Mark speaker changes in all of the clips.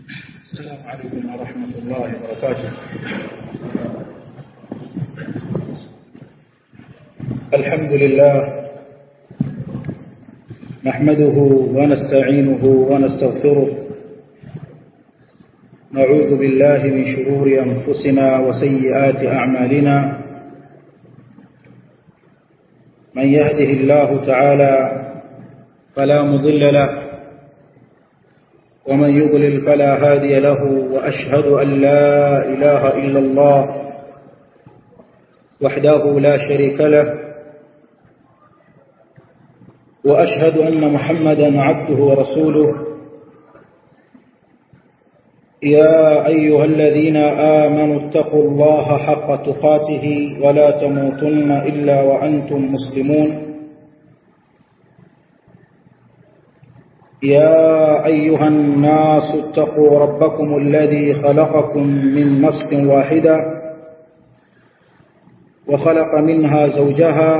Speaker 1: السلام عليكم ورحمة الله وبركاته الحمد لله نحمده ونستعينه ونستغفره نعوذ بالله من شرور أنفسنا وسيئات أعمالنا من يهده الله تعالى فلا مضل له ومن يضلل فلا هادي له وأشهد أن لا إله إلا الله وحده لا شريك له وأشهد أن محمدا عبده ورسوله يا أيها الذين آمنوا اتقوا الله حق تقاته ولا تموتن إلا وأنتم مسلمون يا أيها الناس اتقوا ربكم الذي خلقكم من نفس واحدة وخلق منها زوجها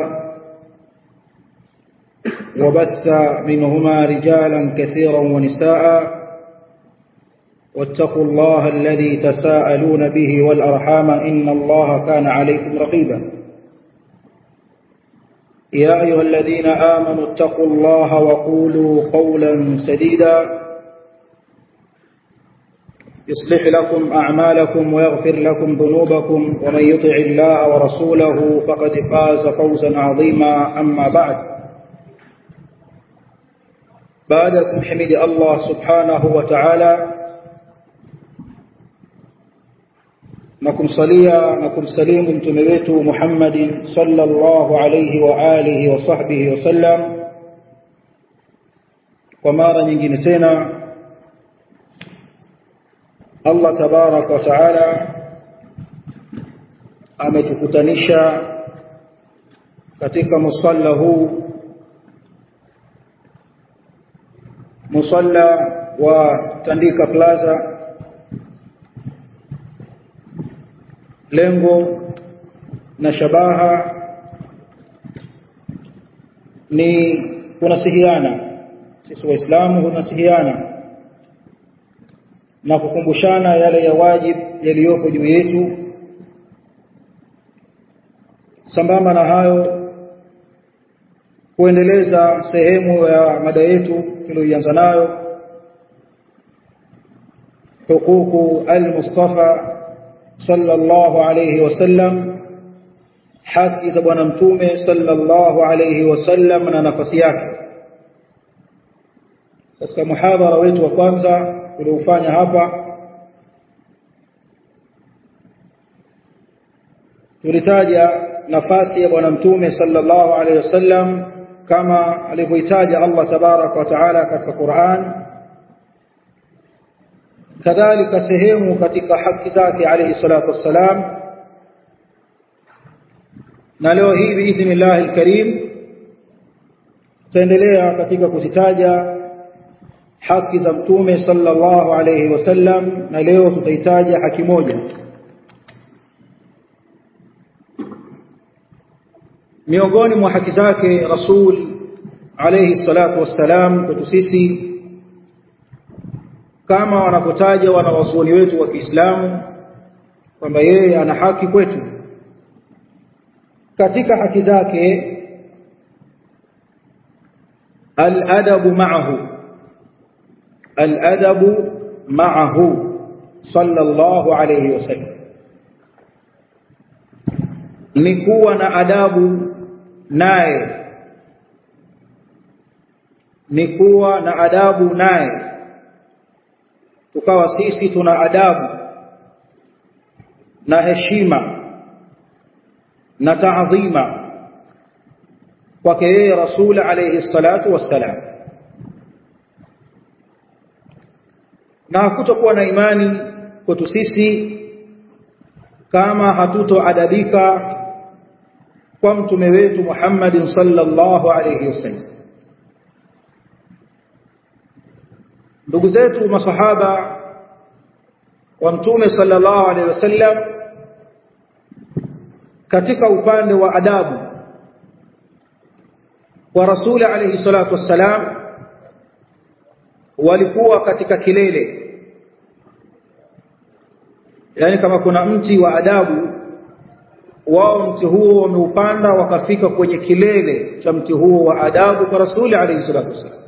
Speaker 1: وبث منهما رجالا كثيرا ونساء واتقوا الله الذي تساءلون به والأرحام إن الله كان عليكم رقيبا يا أيها الذين آمنوا اتقوا الله وقولوا قولا سديدا يصلح لكم أعمالكم ويغفر لكم ذنوبكم ومن يطع الله ورسوله فقد فاز فوزا عظيما أما بعد بعدكم حمد الله سبحانه وتعالى na kumsalia na kumsalimu mtume wetu Muhammadin sallallahu alayhi wa alihi wa sahbihi wasallam kwa mara nyingine tena Allah tabarak wa taala ametukutanisha katika musalla huu musalla wa Tandika Plaza lengo na shabaha ni kunasihiana sisi waislamu kunasihiana na kukumbushana yale ya wajibu yaliyopo juu yetu sambamba na hayo kuendeleza sehemu ya mada yetu tuliyoanza nayo hukuku al-Mustafa sallallahu alayhi wasallam haki za bwana mtume sallallahu alayhi wasallam na nafasi yake katika muhadhara wetu wa kwanza tuliofanya hapa tulitaja nafasi ya bwana mtume sallallahu alayhi wasallam kama alivyoitaja Allah tabarak wa taala katika Qur'an kadhalika sehemu katika haki zake alayhi salatu wassalam na leo hii biidhnillah alkarim tutaendelea katika kuzitaja haki za mtume sallallahu alayhi wasallam na leo tutahitaja haki moja miongoni mwa haki zake rasul alayhi salatu wassalam kwetu sisi kama wanapotaja wanawazuoni wetu wa Kiislamu kwamba yeye ana haki kwetu katika haki zake al-adabu ma'ahu al-adabu ma'ahu sallallahu alayhi wasallam ni kuwa na adabu naye ni kuwa na adabu naye tukawa sisi tuna adabu na heshima na taadhima kwake yeye rasul alayhi salatu wassalam na hakutokuwa na imani kwetu sisi kama hatutoadabika kwa mtume wetu Muhammadin sallallahu alayhi wasallam ndugu zetu masahaba wa mtume sallallahu alaihi wasallam katika upande wa adabu wa rasuli alayhi salatu wassalam walikuwa katika kilele yani kama kuna mti wa adabu wao mti huo wameupanda wakafika kwenye kilele cha mti huo wa adabu kwa rasuli alayhi salatu wasallam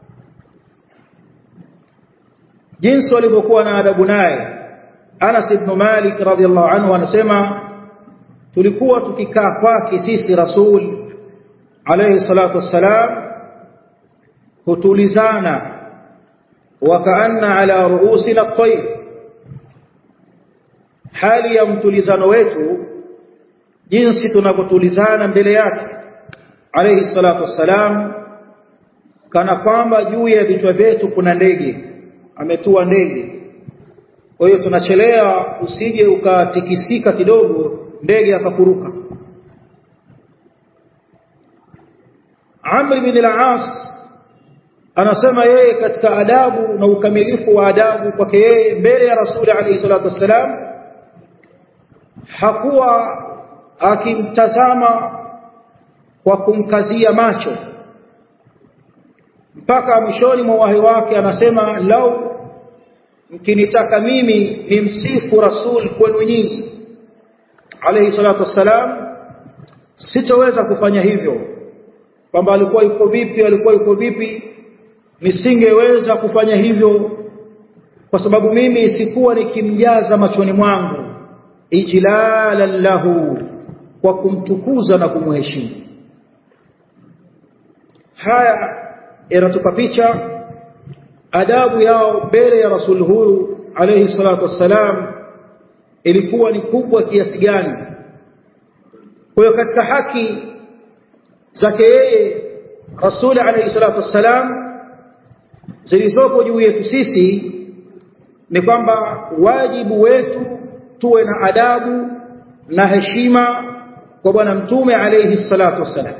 Speaker 1: jinsi walivyokuwa na adabu naye Anas ibn Malik radhiallahu anhu anasema tulikuwa tukikaa kwake sisi rasul alayhi salatu wassalam hutulizana wakaanna ala ruusina at-tayr hali ya mtulizano wetu jinsi tunavyotulizana mbele yake alayhi salatu wassalam kana kwamba juu ya vichwa vyetu kuna ndege ametua ndege kwa hiyo tunachelea usije ukatikisika kidogo ndege akakuruka Amr bin al-As anasema yeye katika adabu na ukamilifu wa adabu kwake yeye mbele ya Rasuli alayhi salatu wassalam hakuwa akimtazama kwa kumkazia macho mpaka mwishoni mwa wahi wake anasema lau mkinitaka mimi nimsifu rasul kwenu nyinyi alayhi salatu wassalam sitoweza kufanya hivyo kwamba alikuwa yuko vipi alikuwa yuko vipi nisingeweza kufanya hivyo kwa sababu mimi sikuwa nikimjaza machoni mwangu ijlalan lahu kwa kumtukuza na kumheshimu haya yanatupa picha adabu yao mbele ya rasul huyu alayhi salatu wassalam ilikuwa ni kubwa kiasi gani kwa hiyo katika haki zake yeye rasul alayhi salatu wassalam zilizoko juu yetu sisi ni kwamba wajibu wetu tuwe na adabu na heshima kwa bwana mtume alayhi salatu wassalam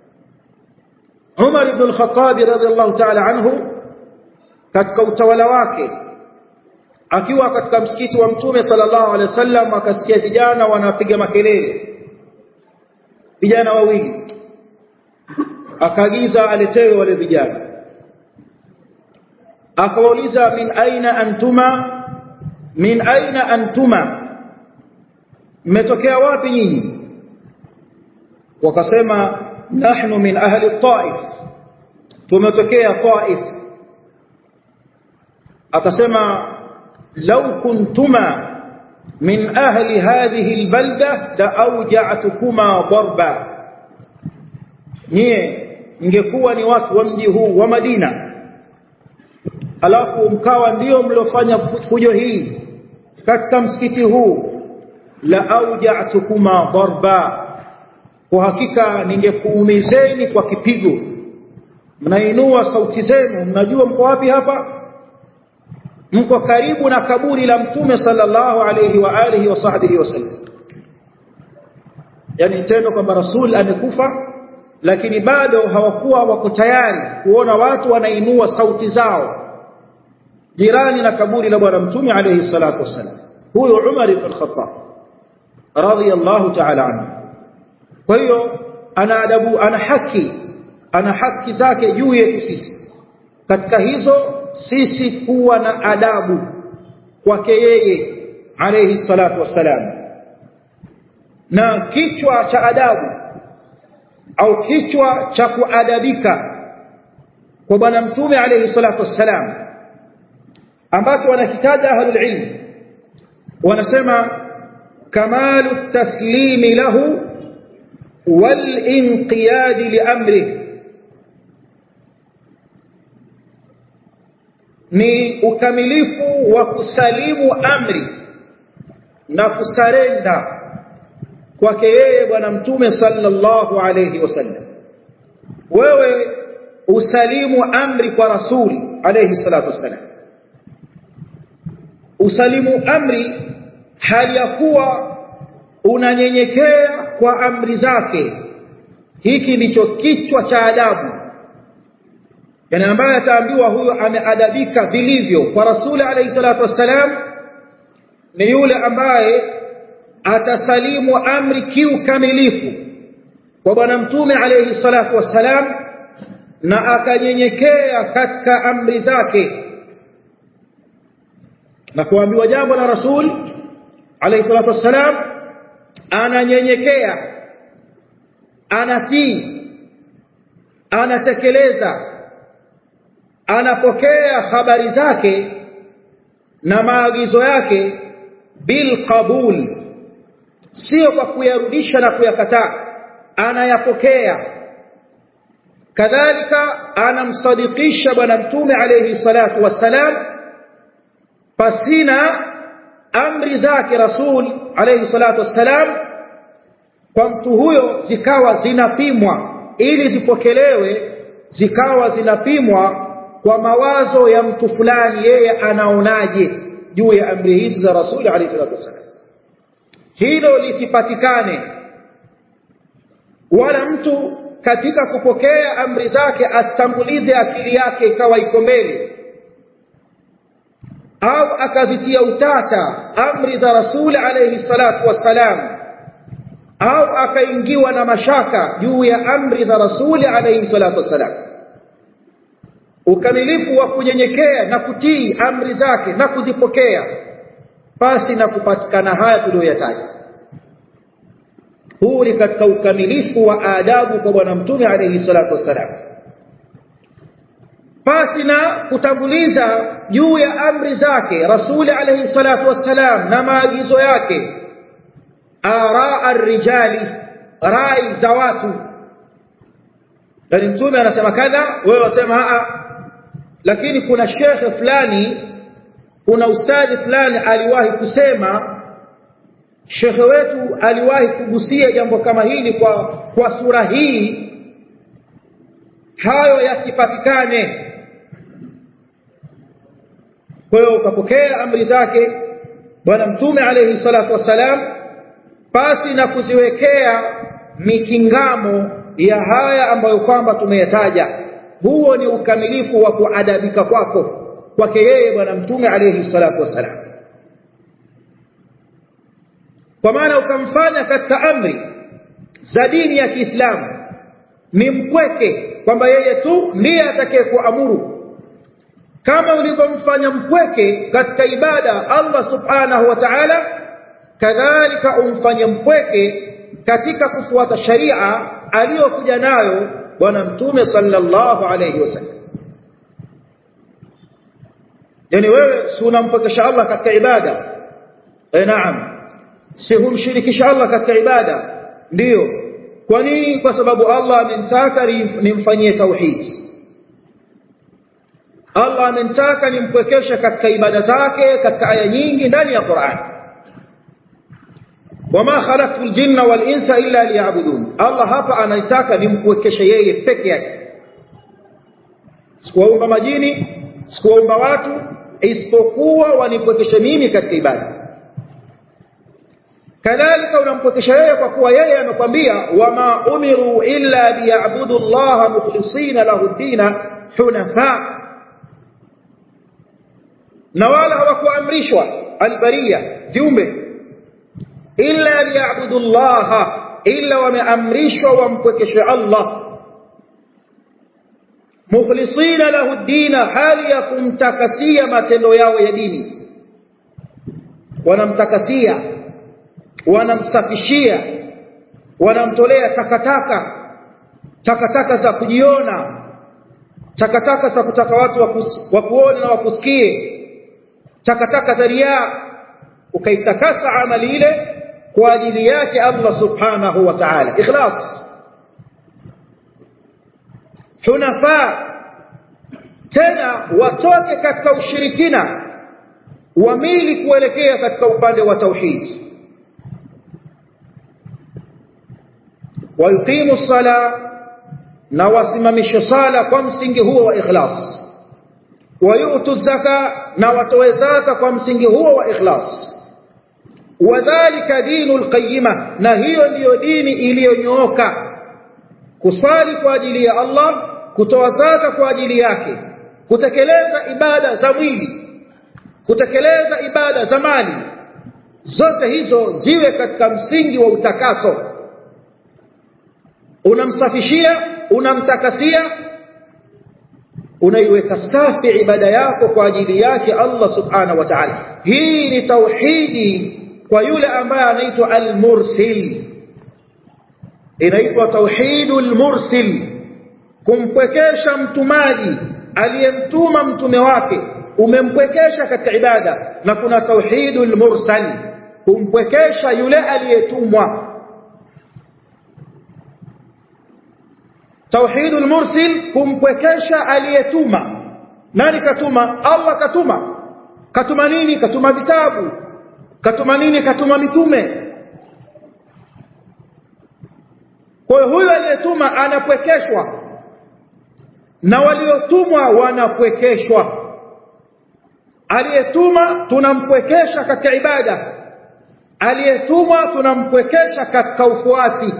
Speaker 1: Umar ibn al-Khattab radhiyallahu ta'ala anhu katika utawala wake akiwa katika msikiti wa mtume sallallahu alaihi wasallam akasikia vijana wanapiga makelele vijana wawili akaagiza aletewe wale vijana akawauliza min aina antuma min aina antuma mmetokea wapi nyinyi wakasema nahnu min ahli taif tumetokea taif akasema law kuntuma min ahli hadhihi albalda la awja'tukuma darba nyie mngekuwa ni watu wa mji huu wa Madina alafu mkawa ndio mliofanya fujo hii katika msikiti huu la auja'tukuma darba kwa hakika ningekuumizeni kwa kipigo mnainua sauti zenu mnajua mko wapi hapa mko karibu na kaburi la mtume sallallahu alayhi wa alihi wa sahbihi wasallam yani tendo kwamba rasul amekufa lakini bado hawakuwa wako tayari kuona watu wanainua sauti zao jirani na kaburi la bwana mtume alayhi salatu wasallam huyo Umar ibn al-Khattab radiyallahu ta'ala anhu kwa hiyo ana adabu ana haki ana haki zake juu yetu sisi katika hizo sisi kuwa na adabu kwake yeye alayhi salatu wassalam na kichwa cha adabu au kichwa cha kuadabika kwa bwana mtume alayhi salatu wassalam ambacho wanakitaja ahlul ilm wanasema kamalu taslimi lahu wal inqiyad li amri ni ukamilifu wa kusalimu amri na kusarenda kwake yeye bwana mtume sallallahu alayhi wasallam wewe usalimu amri kwa rasuli alayhi salatu wasallam usalimu amri hali ya kuwa unanyenyekea kwa amri zake hiki ndicho kichwa cha adabu yani ambaye ataambiwa huyo ameadabika vilivyo kwa rasuli alayhi salatu wassalam ni yule ambaye atasalimu amri kiukamilifu kwa bwana mtume alayhi salatu wassalam na akanyenyekea katika amri zake na kuambiwa jambo la rasul alayhi salatu wassalam ananyenyekea anatii anatekeleza anapokea habari zake na maagizo yake bil qabul sio kwa kuyarudisha na kuyakataa anayapokea kadhalika anamsadikisha bwana mtume alayhi salatu wassalam pasina amri zake rasul alayhi salatu wassalam kwa mtu huyo zikawa zinapimwa ili zipokelewe zikawa zinapimwa kwa mawazo ya mtu fulani yeye anaonaje juu ya amri hizi za rasul alayhi salatu wassalam hilo lisipatikane wala mtu katika kupokea amri zake asitangulize akili yake ikawa iko mbele au akazitia utata amri za rasuli alayhi salatu wassalam au akaingiwa na mashaka juu ya amri za rasuli alayhi salatu wassalam ukamilifu wa kunyenyekea na kutii amri zake na kuzipokea pasi na kupatikana haya tuliyoyataja huu ni katika ukamilifu wa adabu kwa bwana mtume alayhi salatu wassalam pasi na kutanguliza juu ya amri zake rasuli alayhi salatu wassalam na maagizo yake araa arrijali rai za watu yani mtume anasema kadha wewe wasema a lakini kuna shekhe fulani kuna ustadhi fulani aliwahi kusema shekhe wetu aliwahi kugusia jambo kama hili kwa kwa sura hii hayo yasipatikane kwa hiyo ukapokea amri zake bwana mtume alayhi salatu wassalam pasi na kuziwekea mikingamo ya haya ambayo kwamba tumeyataja huo ni ukamilifu wa kuadabika kwako kwake yeye bwana mtume alayhi salatu wassalam kwa maana ukamfanya katika amri za dini ya Kiislamu ni mpweke kwamba yeye tu ndiye atakaye kuamuru kama ulivyomfanya mpweke katika ibada Allah subhanahu wa ta'ala kadhalika umfanye mpweke katika kufuata sharia aliyokuja nayo bwana mtume sallallahu alayhi wasallam yani wewe si unampokesha Allah katika ibada eh naam si humshirikisha Allah katika ibada ndiyo kwa nini kwa sababu Allah amenitaka nimfanyie tauhid Allah amenitaka nimpwekeshe katika ibada zake katika aya nyingi ndani ya Qur'an wama khalaqtul jinna wal insa illa liya'budun Allah hapa anataka nimpwekeshe yeye peke yake sikuwaumba majini sikuwaumba watu isipokuwa wanipwekeshe mimi katika ibada kadhalika unampokesha yeye kwa kuwa yeye amekwambia wama umiru illa liya'budu Allah mukhlisina lahu dina hunafa na wala hawakuamrishwa albariya viumbe illa liya'budu Allah illa wameamrishwa wampokeshe Allah mukhlisina lahu dina hali ya kumtakasia matendo yao ya dini wanamtakasia wanamsafishia wanamtolea takataka takataka za kujiona takataka za kutaka watu wakuone na wakusikie takataka za riaa ukaitakasa amali ile kwa ajili yake Allah subhanahu wa ta'ala ikhlas hunafa tena watoke katika ushirikina wamili kuelekea katika upande wa tauhid ويقيموا الصلاة na wasimamishe sala kwa msingi huo wa ikhlas wayutu zaka na watoe zaka kwa msingi huo wa ikhlas wadhālika dinul qayyima na hiyo ndiyo dini iliyonyooka kusali kwa ajili ya Allah kutoa zaka kwa ajili yake kutekeleza ibada za mwili kutekeleza ibada za mali zote hizo ziwe katika msingi wa utakaso unamsafishia unamtakasia unaiweka safi ibada yako kwa ajili yake Allah subhanahu wa ta'ala hii ni tauhidi kwa yule ambaye anaitwa al-mursil inaitwa tauhidul mursil kumpwekesha mtumaji aliyemtuma mtume wake umempwekesha katika ibada na kuna tauhidul mursal kumpwekesha yule aliyetumwa tauhidul mursil kumpwekesha aliyetuma nani katuma Allah katuma katuma nini katuma vitabu katuma nini katuma mitume kwa hiyo huyo aliyetuma anapwekeshwa na waliotumwa wanapwekeshwa aliyetuma tunampwekesha katika ibada aliyetumwa tunampwekesha katika ufuasi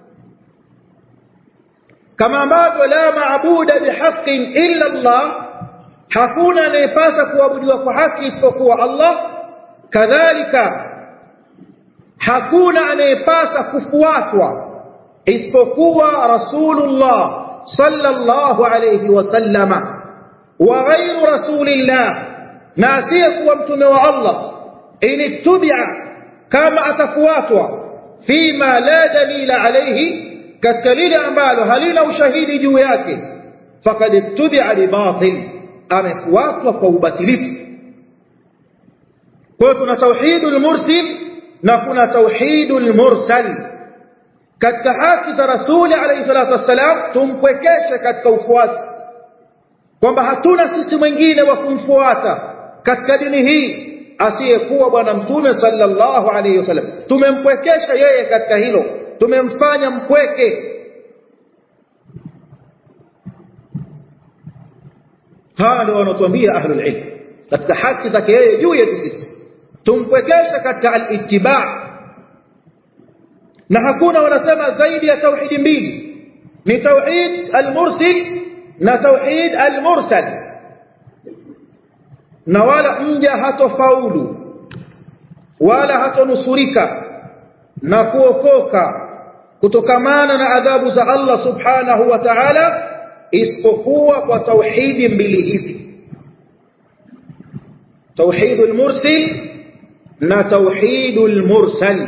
Speaker 1: kama ambavyo la maabuda bihaqqin illa Allah hakuna anayepasa kuabudiwa kwa haki isipokuwa Allah kadhalika hakuna anayepasa kufuatwa isipokuwa rasulullah sallallahu alayhi wasallama wa ghayru rasulillah na asiyekuwa mtume wa Allah initubia kama atafuatwa fima la dalila alayhi katika lile ambalo halina ushahidi juu yake faqad ittubia libatil amefuatwa kwa ubatilifu kwa hiyo kuna tauhidul mursil na kuna tauhidul mursal katika haki za rasuli alayhi salatu wassalam tumpwekeshe katika ufuasi kwamba hatuna sisi mwingine wa kumfuata katika dini hii asiyekuwa bwana mtume sallallahu alayhi wasallam tumempwekesha yeye katika hilo tumemfanya mpweke hawa ndio wanatuambia ahlul ilm katika haki zake yeye juu yetu sisi tumpwekesha katika al-ittiba na hakuna wanasema zaidi ya tauhidi mbili ni tauhid al-mursil na tauhid al-mursal na wala mja hatofaulu wala hatonusurika na kuokoka kutokamana na adhabu za Allah subhanahu wa ta'ala isipokuwa kwa tauhidi mbili hizi tauhidul mursil na tauhidul mursal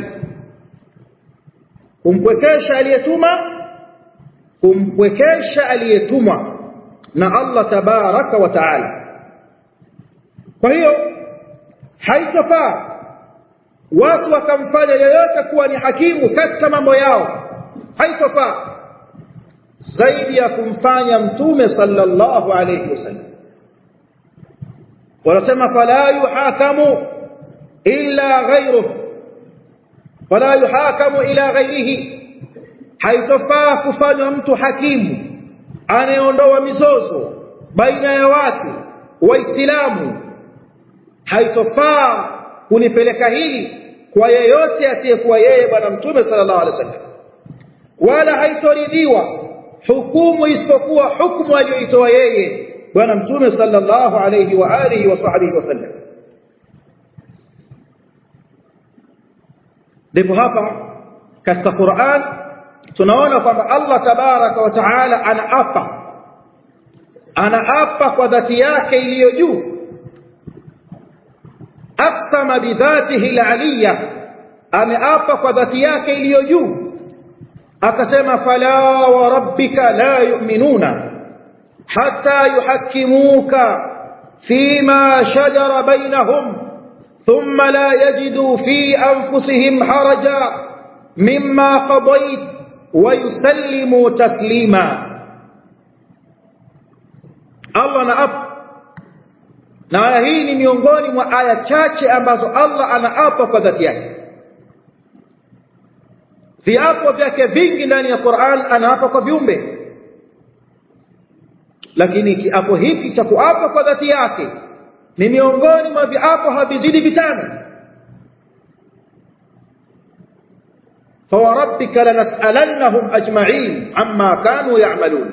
Speaker 1: kumpwekesha aliyetuma kumpwekesha aliyetumwa na Allah tabaraka wa taala kwa hiyo haitofaa watu wakamfanya yeyote kuwa ni hakimu katika mambo yao haitofaa zaidi ya kumfanya mtume sallallahu alayhi wasallam wanasema fala yuhakamu illa ghayruhu fala yuhakamu ila ghayrihi haitofaa kufanywa mtu hakimu anayeondoa mizozo baina ya watu waislamu haitofaa kulipeleka hili kwa yeyote asiyekuwa yeye bwana mtume sallallahu alaihi wasallam wala haitoridhiwa hukumu isipokuwa hukumu aliyoitoa yeye bwana mtume sallallahu alayhi wa alihi wa sahbihi wasallam ndipo hapa katika Qur'an tunaona kwamba Allah tabaraka wa taala anaapa anaapa kwa dhati yake iliyo juu aqsama bidhatihi aliyya ameapa kwa dhati yake iliyo juu akasema fala wa rabbika la yu'minuna hatta yuhakkimuka fima shajara bainahum thumma la yajidu fi anfusihim haraja mimma qadayt wa yusallimu taslima Allah na ap na aya hii ni miongoni mwa aya chache ambazo Allah anaapa kwa dhati yake viapo vyake vingi ndani ya Qur'an anaapa kwa viumbe lakini kiapo hiki cha kuapa kwa dhati yake ni miongoni mwa viapo havizidi vitano فوربك لنسألنهم أجمعين عما كانوا يعملون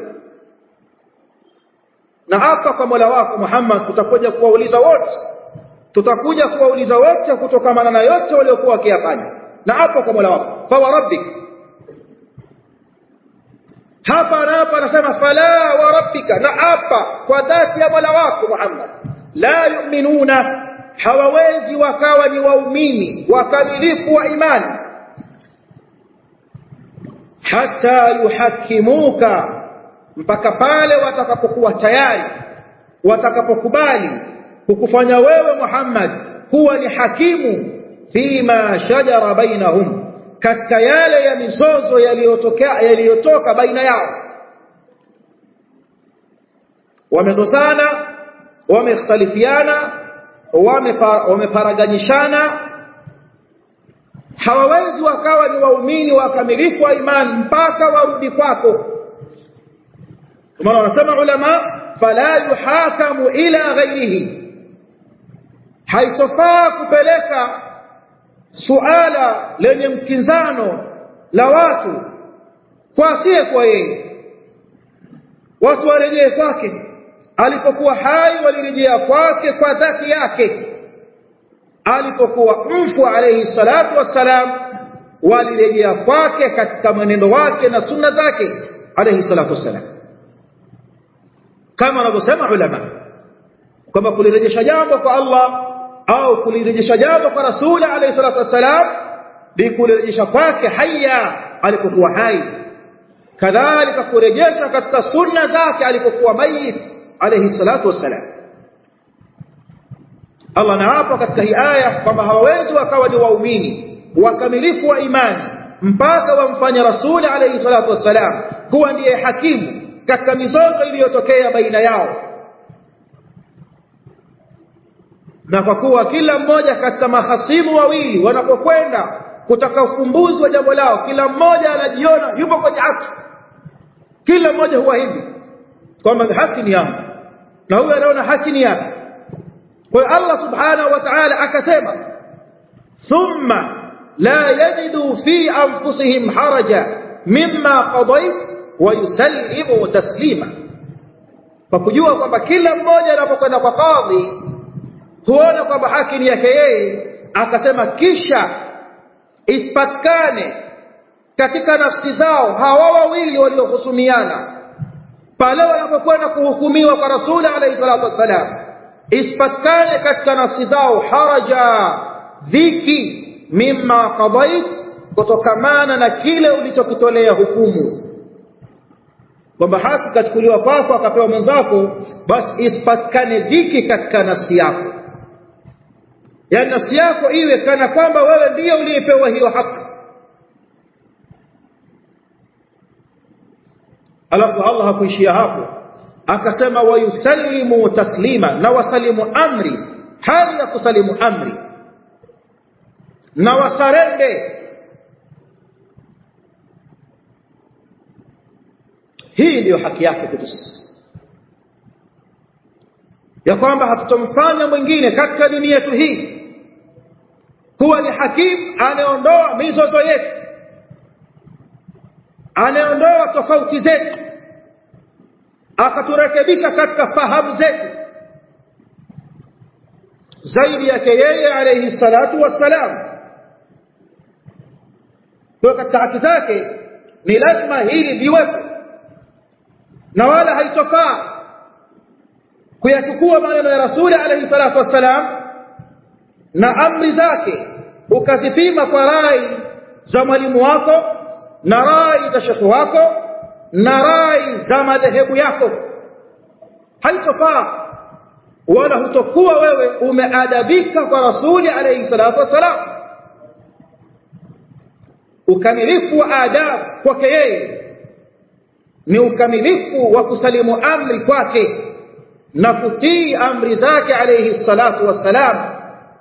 Speaker 1: na hapa kwa Mola wako Muhammad tutakuja kuwauliza wote tutakuja kuwauliza wote kutokamana na yote waliokuwa wakiyafanya na hapo kwa Mola wako fa rabbik hapa na hapa anasema fala wa rabbika na hapa kwa dhati ya Mola wako Muhammad la yu'minuna hawawezi wakawa ni waumini wakamilifu wa imani hata yuhakimuka mpaka pale watakapokuwa tayari watakapokubali kukufanya wewe Muhammad kuwa ni hakimu fima shajara bainahum katika yale ya mizozo yaliyotokea yaliyotoka baina yao wamezozana wamekhtalifiana wameparaganyishana hawawezi wakawa ni waumini wakamilifu wa imani mpaka warudi kwako maana wanasema ulama fala yuhakamu ila ghairihi haitofaa kupeleka suala lenye mkinzano la watu kwa asiye kwa yeye watu warejee kwake alipokuwa hai walirejea kwake kwa dhati yake alipokuwa mfu alayhi salatu wassalam walirejea kwake katika mwenendo wake na sunna zake alayhi salatu wassalam kama wanavyosema ulama kwamba kulirejesha jambo kwa Allah au kulirejesha jambo kwa rasuli alayhi salatu wassalam ni kulirejesha kwake haya alipokuwa hai kadhalika kurejesha katika sunna zake alipokuwa mayit alayhi salatu wassalam Allah anaapa katika hii aya kwamba hawawezi wakawa ni waumini wakamilifu wa imani mpaka wamfanye rasuli alayhi salatu wassalam kuwa ndiye hakimu katika mizozo iliyotokea baina yao na kwa kuwa kila mmoja katika mahasimu wawili wanapokwenda kutaka ufumbuzi wa jambo lao kila mmoja anajiona yupo kwenye haki kila mmoja huwa hivi kwamba haki ni yangu na huyo anaona haki ni yake kwa hiyo Allah subhanahu wa ta'ala akasema thumma la yajidu fi anfusihim haraja mimma qadait wa yusallimu taslima kwa kujua kwamba kila mmoja anapokwenda kwa kadhi huona kwamba haki ni yake yeye akasema kisha isipatikane katika nafsi zao hawa wawili waliohusumiana pale wanapokwenda kuhukumiwa kwa rasuli alayhi salatu wassalam isipatikane katika nafsi zao haraja dhiki mimma qadait kutokamana na kile ulichokitolea hukumu kwamba haki kachukuliwa kwako akapewa mwenzako basi isipatikane dhiki katika nafsi yako yaani nafsi yako iwe kana kwamba wewe ndiye uliyepewa hiyo haki alafu Allah hakuishia hapo akasema wayusallimu taslima na wasalimu amri hali ya kusalimu amri na wasarende hii ndiyo haki yake kwetu sisi ya kwamba hatutomfanya mwingine katika dini yetu hii kuwa ni hakimu anayeondoa mizozo yetu anayeondoa tofauti zetu akaturekebisha katika fahamu zetu zaidi yake yeye alayhi salatu wassalam kwa katika haki zake ni lazima hili liwepo na wala haitofaa kuyachukua maneno ya rasuli alayhi salatu wassalam na amri zake ukazipima kwa rai za mwalimu wako na rai za shekhi wako na rai za madhehebu yako haitofaa wala hutokuwa wewe umeadabika kwa rasuli alayhi salatu wassalam ukamilifu wa adabu kwake yeye ni ukamilifu wa kusalimu amri kwake na kutii amri zake alayhi salatu wassalam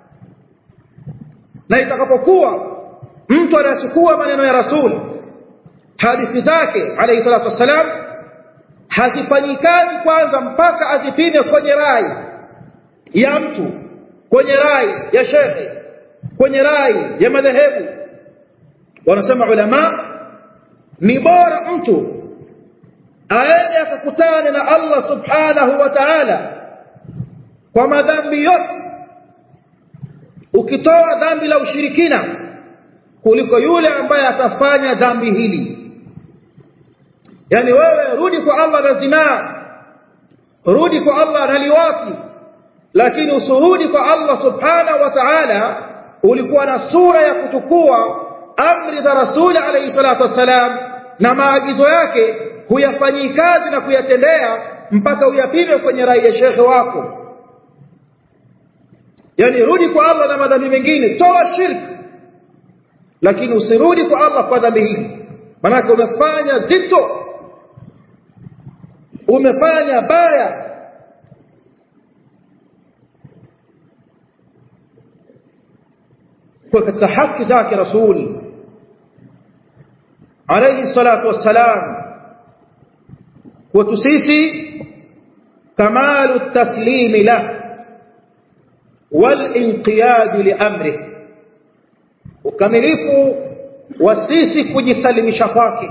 Speaker 1: na itakapokuwa mtu anachukua maneno ya rasuli hadithi zake alayhi salatu wassalam hazifanyi kazi kwanza mpaka azipime kwenye rai ya mtu kwenye rai ya shekhe kwenye rai ya madhehebu wanasema ulama ni bora mtu aende akakutane na Allah subhanahu wa ta'ala kwa madhambi yote ukitoa dhambi la ushirikina kuliko yule ambaye atafanya dhambi hili yani wewe rudi kwa Allah na zinaa rudi kwa Allah na liwati lakini usuhudi kwa Allah subhanahu wa ta'ala ulikuwa na sura ya kuchukua amri za rasuli alayhi salatu wassalam na maagizo yake huyafanyii kazi na kuyatendea mpaka uyapime kwenye rai ya shekhe wako yani rudi kwa Allah na madhambi mengine toa shirki lakini usirudi kwa Allah kwa dhambi hili manake umefanya zito umefanya baya kwa katika haki zake rasul alayhi salatu wassalam kwetu sisi kamalu taslimi lah walinqiyad liamrih ukamilifu wa sisi kujisalimisha kwake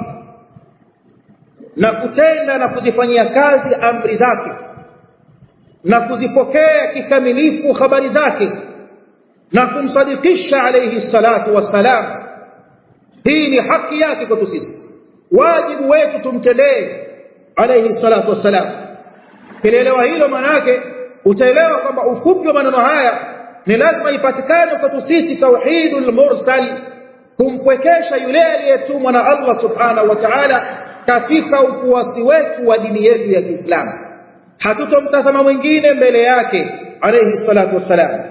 Speaker 1: na kutenda na kuzifanyia kazi amri zake na kuzipokea kikamilifu habari zake na kumsadikisha alayhi salatu wassalam hii ni haki yake kwetu sisi wajibu wetu tumtendee alayhi salatu wassalam kielewa hilo maana yake utaelewa kwamba ufupi wa maneno haya ni lazima ipatikane kwetu sisi tauhidul mursal kumpwekesha yule aliyetumwa na Allah subhanahu wa ta'ala katika ufuasi wetu wa dini yetu ya Kiislamu hatutomtazama mwingine mbele yake alayhi salatu wassalam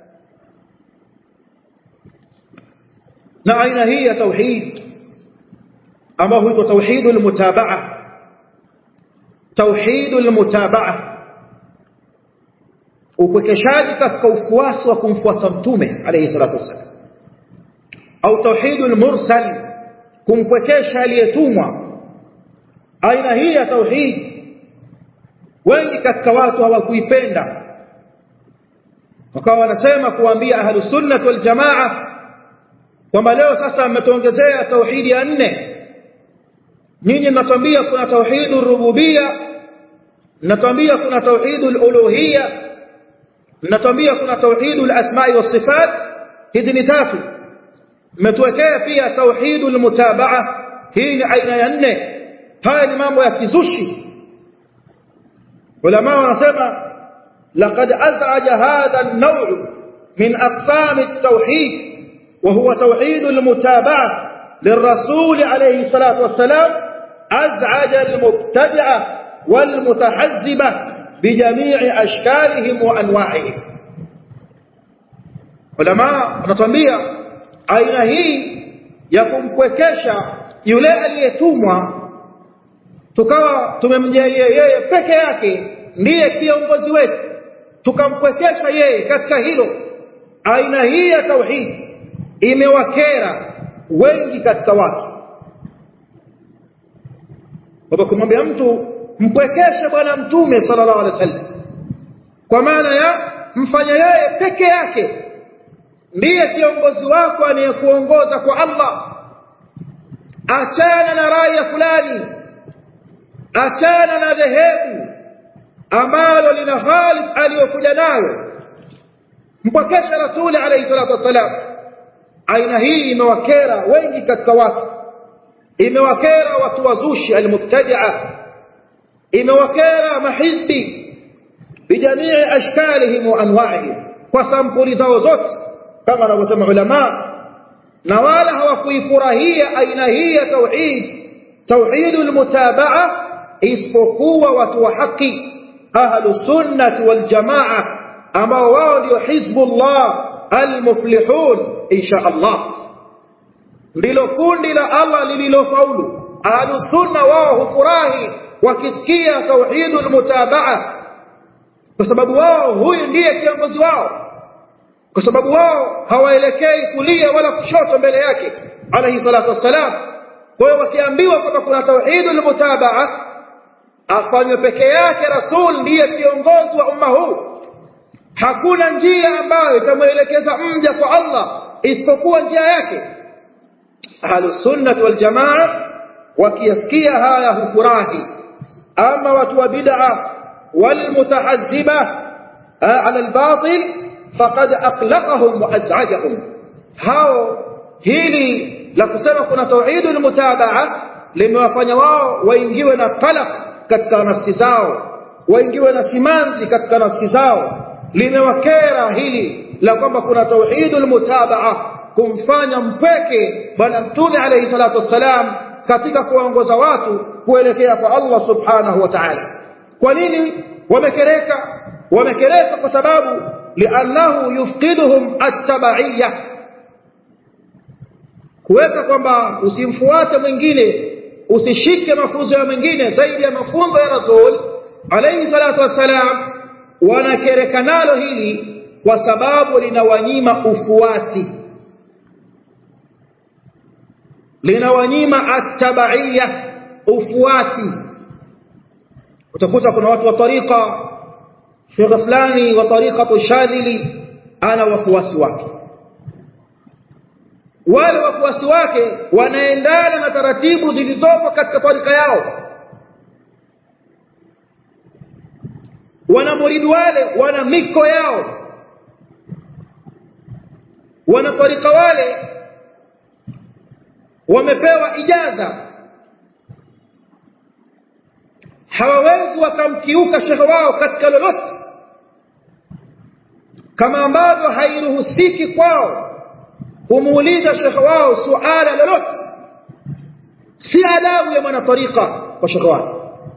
Speaker 1: na aina hii ya tauhid ambayo huitwa tauhidul mutabaa tauhidul mutabaa upwekeshaji katika ufuasi wa kumfuata mtume alayhi salatu wassalam au tauhidul mursal kumpwekesha aliyetumwa aina hii ya tauhid wengi katika watu hawakuipenda wakawa wanasema kuambia ahlus sunnah wal jamaa kwamba leo sasa mmetuongezea tauhidi ya nne nyinyi mnatuambia kuna tauhidul rububia mnatuambia kuna tauhidul uluhia mnatuambia kuna tauhidul asma'i was sifat hizi ni tatu mmetuwekea pia tauhidul mutabaa hii ni aina ya nne haya ni mambo ya kizushi ulama wanasema laqad az'aja hadha an-naw' min aqsam at-tauhid وهو توحيد المتابعة للرسول عليه الصلاة والسلام أزعج المبتدعة والمتحزبة بجميع أشكالهم وأنواعهم علماء نتنبيه aina hii ya kumkwekesha yule aliyetumwa tukawa tumemjalia yeye peke yake ndiye kiongozi wetu tukamkwekesha yeye katika hilo aina hii ya tauhid imewakera wengi katika watu kwa kumwambia mtu mpwekeshe bwana mtume sallallahu alaihi wasallam kwa maana ya mfanya yeye peke yake ndiye kiongozi wako anayekuongoza kwa Allah achana na raya fulani achana na dhehebu ambalo lina Khalid aliyokuja nayo mpokesha rasuli alayhi salatu wasalam aina hii imewakera wengi katika watu imewakera watu wazushi almubtadi'a imewakera mahizbi bijamii ashkalihim wa anwa'ihim kwa sampuli zao zote kama wanavyosema ulama na wala hawakuifurahia aina hii ya tauhid tauhidul mutabaa isipokuwa watu wa haki ahlus sunnah wal jamaa ambao wao ndio hizbullah almuflihun insha Allah ndilo kundi la Allah lililofaulu ahlus sunna wao hufurahi wakisikia tauhidul mutabaa kwa sababu wao huyu ndiye kiongozi wao kwa sababu wao hawaelekei kulia wala kushoto mbele yake alayhi salatu wassalam kwa hiyo wakiambiwa kwamba kuna tauhidul mutabaa afanywe peke yake rasul ndiye kiongozi wa umma huu hakuna njia ambayo itamwelekeza mja kwa Allah isipokuwa njia yake ahlus sunnah wal jamaa wakiyasikia haya hufurahi ama watu wa bid'a wal mutahazziba ala al batil faqad aqlaqahum wa az'ajahum hao hili la kusema kuna tauhidul mutabaa limewafanya wao waingiwe na qalaq katika nafsi zao waingiwe na simanzi katika nafsi zao limewakera hili la kwamba kuna tauhidul mutabaa kumfanya mpweke bwana mtume alayhi salatu wassalam katika kuongoza watu kuelekea kwa Allah subhanahu wa ta'ala kwa nini wamekereka wamekereka kwa sababu li'annahu yufqiduhum at-tabaiyya kuweka kwamba usimfuate mwingine usishike mafunzo ya mwingine zaidi ya mafunzo ya rasul alayhi salatu wassalam wanakereka nalo hili kwa sababu linawanyima ufuati linawanyima at-tabaiyya ufuati utakuta kuna watu wa tariqa shekhe fulani wa tariqatu shadhili ana wafuasi wake wale wafuasi wake wanaendana na taratibu zilizopo katika tarika yao wana muridu wale wana miko yao wana tarika wale wamepewa ijaza hawawezi wakamkiuka shekhe wao katika lolote kama ambavyo hairuhusiki kwao kumuuliza shekhe wao suala lolote si adabu ya mwanatarika kwa shekhe wake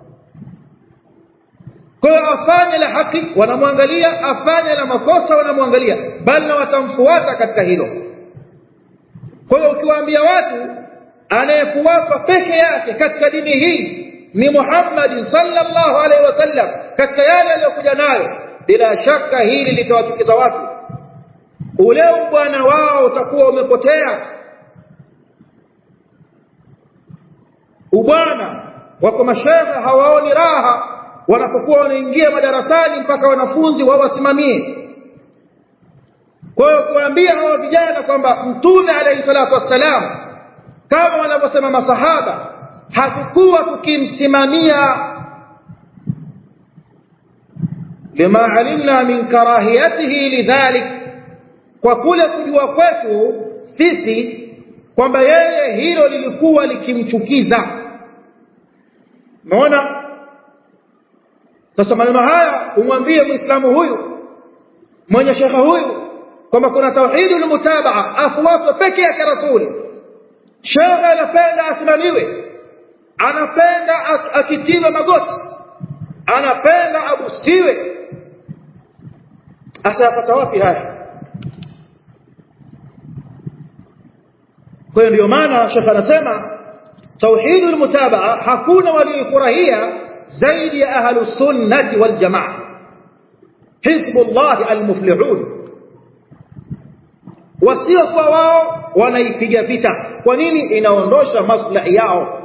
Speaker 1: kwa hiyo afanye la haki wanamwangalia afanye la makosa wanamwangalia bali na watamfuata katika hilo kwa hiyo ukiwaambia watu anayefuatwa peke yake katika dini hii ni Muhammad sallallahu alaihi wasallam katika yale aliyokuja nayo bila shaka hili litawachukiza watu ule bwana wao utakuwa umepotea ubwana wako mashehe hawaoni raha wanapokuwa wanaingia madarasani mpaka wanafunzi wawasimamie kwa hiyo kuambia hawa vijana kwamba mtume alayhi salatu wassalam kama wanavyosema masahaba hatukuwa tukimsimamia lima alimna min karahiyatihi lidhalik kwa kule kujua kwetu sisi kwamba yeye hilo lilikuwa likimchukiza umeona sasa maneno haya umwambie muislamu huyu mwenye shekha huyu kwamba kuna tauhidul mutabaa afuatwe peke yake rasuli shekhe anapenda asimamiwe anapenda akitiwe magoti anapenda abusiwe atayapata wapi haya kwa hiyo ndio maana shekhe anasema tauhidul mutabaa hakuna walioifurahia zaidi ya ahlu sunnati wal jamaa hizbullah almuflihun wasio kwa wao wanaipiga vita kwa nini inaondosha maslahi yao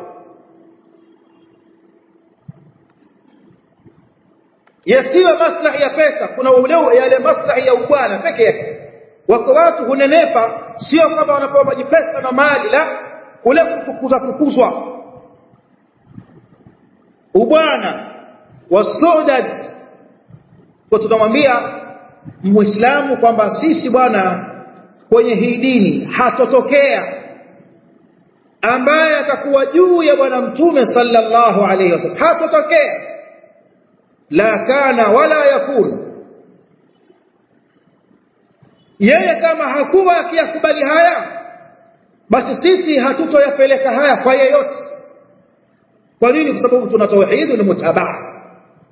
Speaker 1: yasiyo maslahi ya pesa kuna ule yale maslahi ya ubwana peke yake wako watu hunenepa sio kama wanapewa maji pesa na mali la kule kukuza kukuzwa ubwana wasudad kwa tunamwambia muislamu kwamba sisi bwana kwenye hii dini hatotokea ambaye atakuwa juu ya bwana mtume sallallahu alayhi wasallam hatotokea la kana wala yakun yeye kama hakuwa akiyakubali haya basi sisi hatutoyapeleka haya kwa yeyote kwa nini kwa sababu tuna tauhid na mutabaa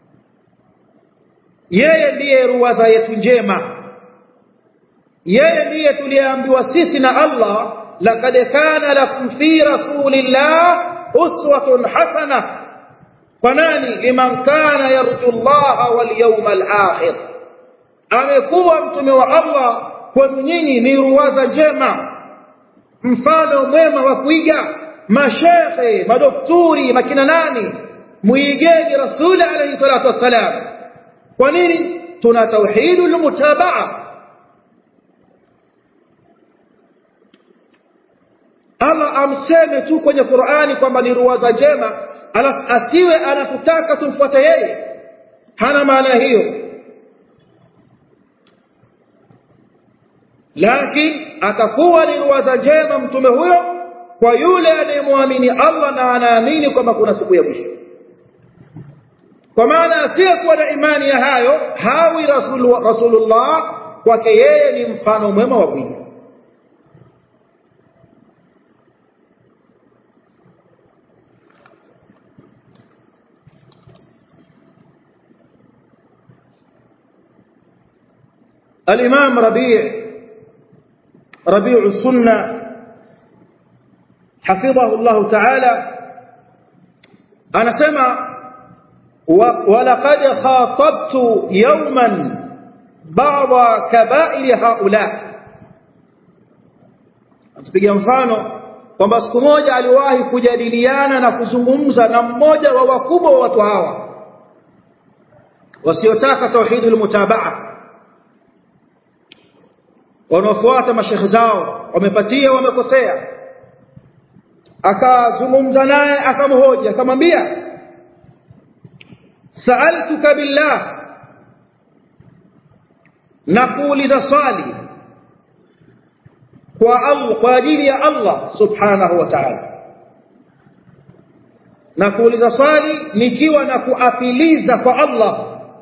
Speaker 1: yeye ndiye ruwaza yetu njema yeye ndiye tuliambiwa sisi na Allah laqad kana lakum fi rasulillah uswatun hasana kwa nani liman kana yarju Allah wal yawmal akhir amekuwa mtume wa Allah kwenu nyinyi ni ruwaza njema mfano mwema wa kuiga mashekhe madokturi makina nani muigeni rasuli alayhi salatu wassalam kwa nini tuna tauhidul mutabaa Allah amseme tu kwenye Qur'ani kwamba ni ruwaza njema alafu asiwe anatutaka tumfuate yeye hana maana hiyo lakini atakuwa ni ruwaza njema mtume huyo kwa yule anayemwamini Allah na anaamini kwamba kuna siku ya mwisho kwa maana asiyekuwa na imani ya hayo hawi rasul, rasulullah kwake yeye ni mfano mwema wa bwiga الإمام ربيع ربيع السنة حفظه الله تعالى أنا سمع ولقد خاطبت يوما بعض كبائر هؤلاء tupiga mfano kwamba siku moja aliwahi kujadiliana na kuzungumza na mmoja wa wakubwa wa watu hawa wasiotaka tauhidul mutabaa wanaofuata mashekhe zao wamepatia wamekosea akazungumza naye akamhoja akamwambia sa'altuka billah na kuuliza swali kwa Allah kwa ajili ya Allah subhanahu wa ta'ala na kuuliza swali nikiwa na kuapiliza kwa Allah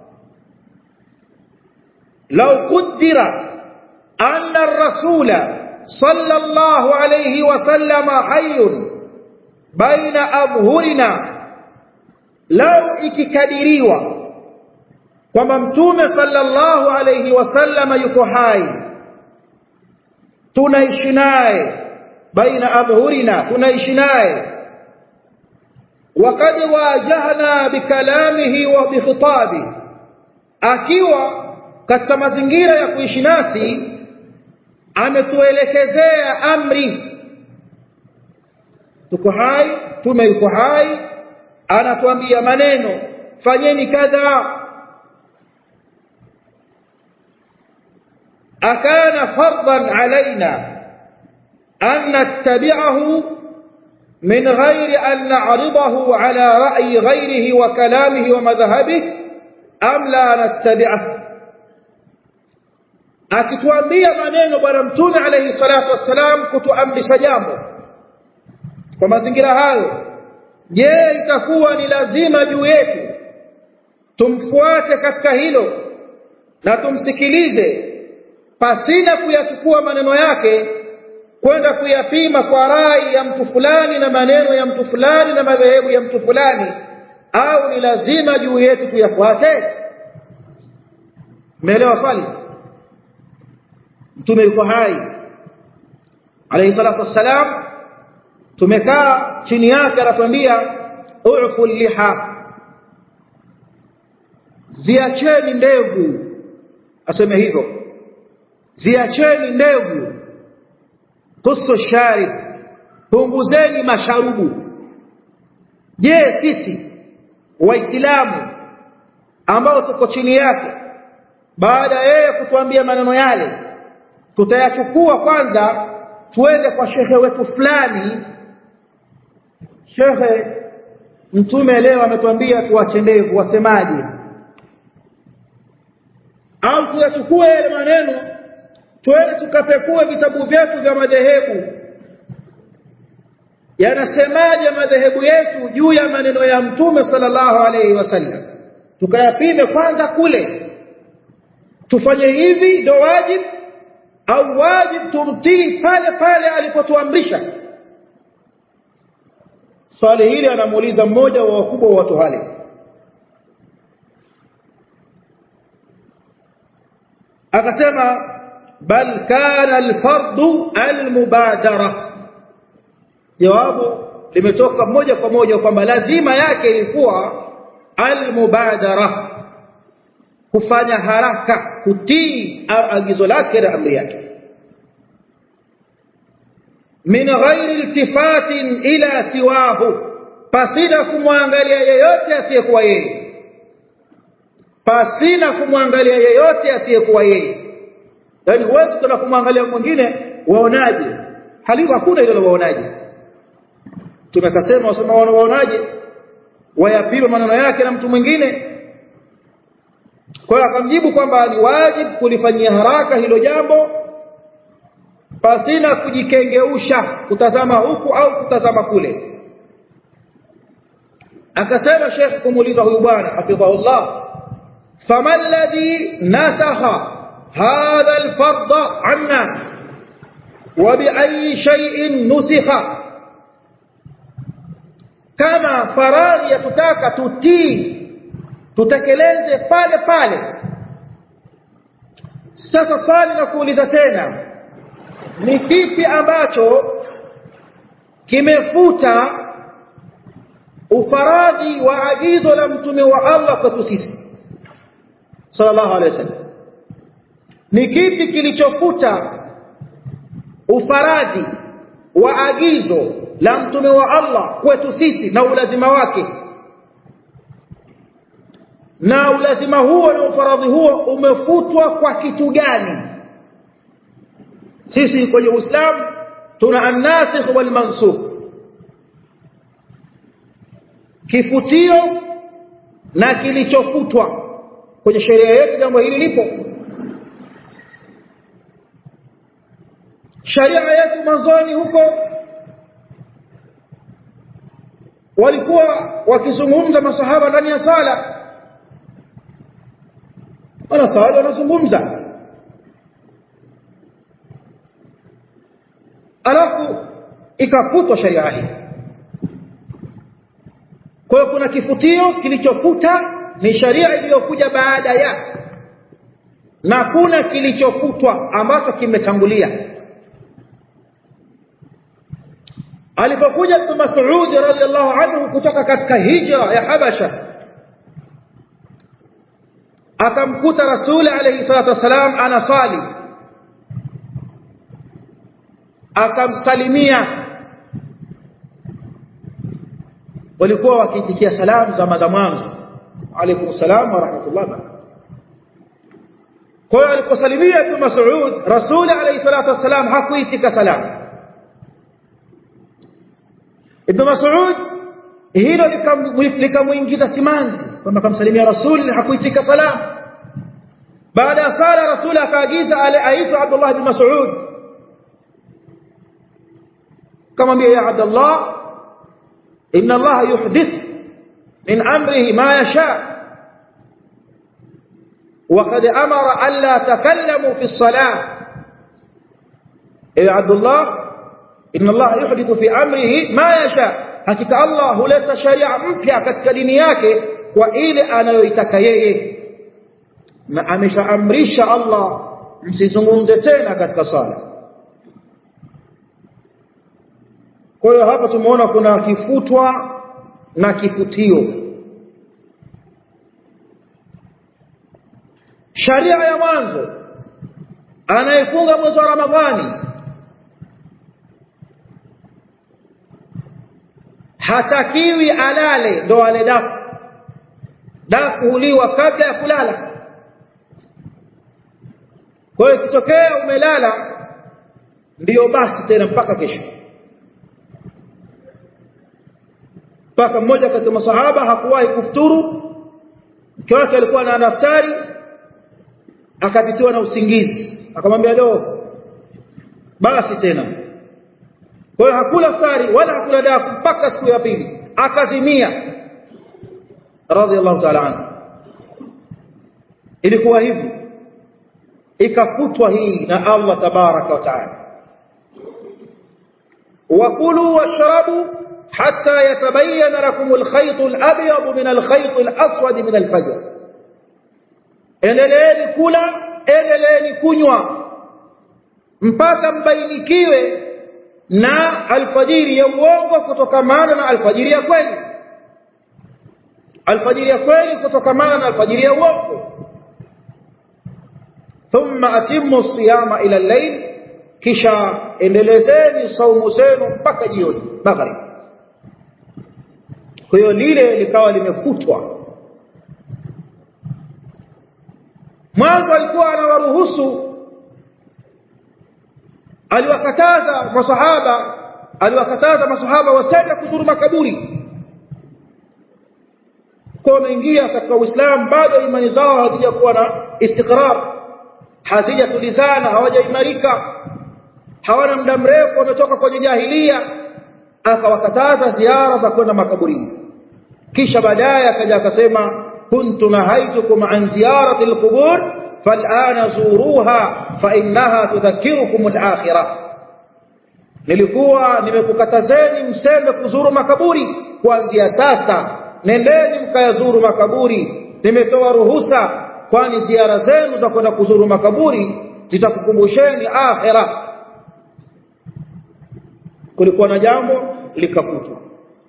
Speaker 1: lau qaddara أن الرسول صلى الله عليه وسلم حي بين أظهرنا لو ikikadiriwa kwamba mtume sallallahu alayhi wasallam yuko hai tunaishi naye baina adhhurina tunaishi naye وقد واجهنا بكلامه وبخطابه akiwa katika mazingira ya kuishi nasi ametuelekezea amri tuko hai tume yuko hai anatuambia maneno fanyeni kadha akana fardan alaina an nattabi'ahu min ghairi an na'ridahu ala ra'yi ghayrihi wa kalamihi wa madhhabihi am la nattabi'ahu akituambia maneno bwana mtume alayhi salatu wassalam kutuamrisha jambo kwa mazingira hayo je itakuwa ni lazima juu yetu tumfuate katika hilo na tumsikilize pasina kuyachukua maneno yake kwenda kuyapima kwa rai ya mtu fulani na maneno ya mtu fulani na madhehebu ya mtu fulani au ni lazima juu yetu tuyafuate umeelewa swali mtume yuko hai alayhi salatu wassalam tumekaa chini yake anatuambia u'fu liha ziacheni ndevu aseme hivyo ziacheni ndevu kusu sharib punguzeni masharubu je sisi waislamu ambao tuko chini yake baada yeye kutuambia maneno yale tutayachukua kwanza tuende kwa shehe wetu fulani shehe mtume leo ametuambia tuache ndevu wasemaje au tuyachukue yale maneno twende tukapekue vitabu vyetu vya madhehebu yanasemaje madhehebu yetu juu ya maneno ya mtume sallallahu alaihi wasallam tukayapime kwanza kule tufanye hivi ndo wajibu au wajib tumtii pale pale alipotuamrisha swali hili anamuuliza mmoja wa wakubwa wa watu wale akasema bal kana alfardu almubadara jawabu limetoka moja kwa moja kwamba lazima yake ilikuwa almubadara kufanya haraka kutii agizo lake na amri yake min ghairi iltifatin ila siwahu pasina kumwangalia yeyote asiyekuwa yeye pasina kumwangalia yeyote asiyekuwa yeye yani huwezi kuna kumwangalia mwingine waonaje halifu hakuna ile waonaje tumekasema wasema waonaje wayapima maneno yake na mtu mwingine kwa hiyo akamjibu kwamba ni wajibu kulifanyia haraka hilo jambo pasina kujikengeusha kutazama huku au kutazama kule akasema Sheikh kumuuliza huyu bwana hafidhahullah fama alladhi nasakha hadha alfard anna wa bi ayi shay'in nusikha kama faradhi yatutaka tutii tutekeleze pale pale sasa swali na kuuliza tena ni kipi ambacho kimefuta ufaradhi wa agizo la mtume wa Allah kwetu sisi sallallahu alaihi wasallam ni kipi kilichofuta ufaradhi wa agizo la mtume wa Allah kwetu sisi na ulazima wake na ulazima huo na ufaradhi huo umefutwa kwa kitu gani sisi kwenye Uislamu tuna an-nasikh wal mansukh kifutio na kilichofutwa kwenye sheria yetu jambo hili lipo sharia yetu mwanzoni huko walikuwa wakizungumza masahaba ndani ya sala wanasali wanazungumza alafu ikafutwa sharia hii kwa hiyo kuna kifutio kilichofuta ni sharia iliyokuja baada ya na kuna kilichofutwa ambacho kimetangulia alipokuja Ibn Mas'ud radhiyallahu anhu kutoka katika hijra ya Habasha akamkuta Rasuli alayhi salatu wasalam anasali akamsalimia walikuwa wakiitikia salamu za za mwanzo alaykum salam wa rahmatullah kwa hiyo aliposalimia Ibn Mas'ud Rasuli alayhi salatu wasalam hakuitika salamu Ibn Mas'ud hilo likamuingiza simanzi kwamba kamsalimia Rasul hakuitika salamu baada ya sala Rasul akaagiza aitwa Abdullah ibn Mas'ud kamwambia ya Abdullah inna Allah yuhdith min amrihi ma yasha وقد أمر ألا تكلموا في الصلاة يا عبد الله إن الله يحدث في أمره ما يشاء hakika Allah huleta sharia mpya katika dini yake kwa ile anayoitaka yeye na ameshaamrisha Allah msizungumze tena katika sala kwa hiyo hapa tumeona kuna kifutwa na kifutio sharia ya mwanzo anayefunga mwezi wa Ramadhani hatakiwi alale ndo ale daku daku huliwa kabla ya kulala kwa hiyo ikitokea umelala ndiyo basi tena mpaka kesho mpaka mmoja kati ya masahaba hakuwahi kufuturu mke wake alikuwa na daftari akapitiwa na usingizi akamwambia leo basi tena kwa hiyo hakula futari wala hakula daku mpaka siku ya pili akazimia radhiallahu ta'ala anhu ilikuwa hivi ikafutwa hii na Allah tabaraka wa taala wakulu washrabu hatta yatabayyana lakum alkhayt alabyad min alkhayt alaswad min alfajr endeleeni kula endeleeni kunywa mpaka mbainikiwe na alfajiri ya uongo kutokamana na alfajiri ya kweli alfajiri ya kweli kutokamana na alfajiri ya uongo thumma atimmu siyama ila al-layl kisha endelezeni saumu zenu mpaka jioni maghrib kwa hiyo lile likawa limefutwa mwanzo alikuwa anawaruhusu aliwakataza masahaba aliwakataza masahaba wasende kuzuru makaburi kwa wameingia katika Uislamu bado imani zao hazijakuwa na istiqrar hazijatulizana hawajaimarika hawana muda mrefu wametoka kwenye jahilia akawakataza ziara za kwenda makaburini kisha baadaye akaja akasema kuntu nahaitukum an ziyarati alqubur fal'ana zuruha fa innaha tudhakkirukum al-akhirah nilikuwa nimekukatazeni msende kuzuru makaburi kuanzia sasa nendeni mkayazuru makaburi nimetoa ruhusa kwani ziara zenu za kwenda kuzuru makaburi zitakukumbusheni akhira kulikuwa na jambo likafutwa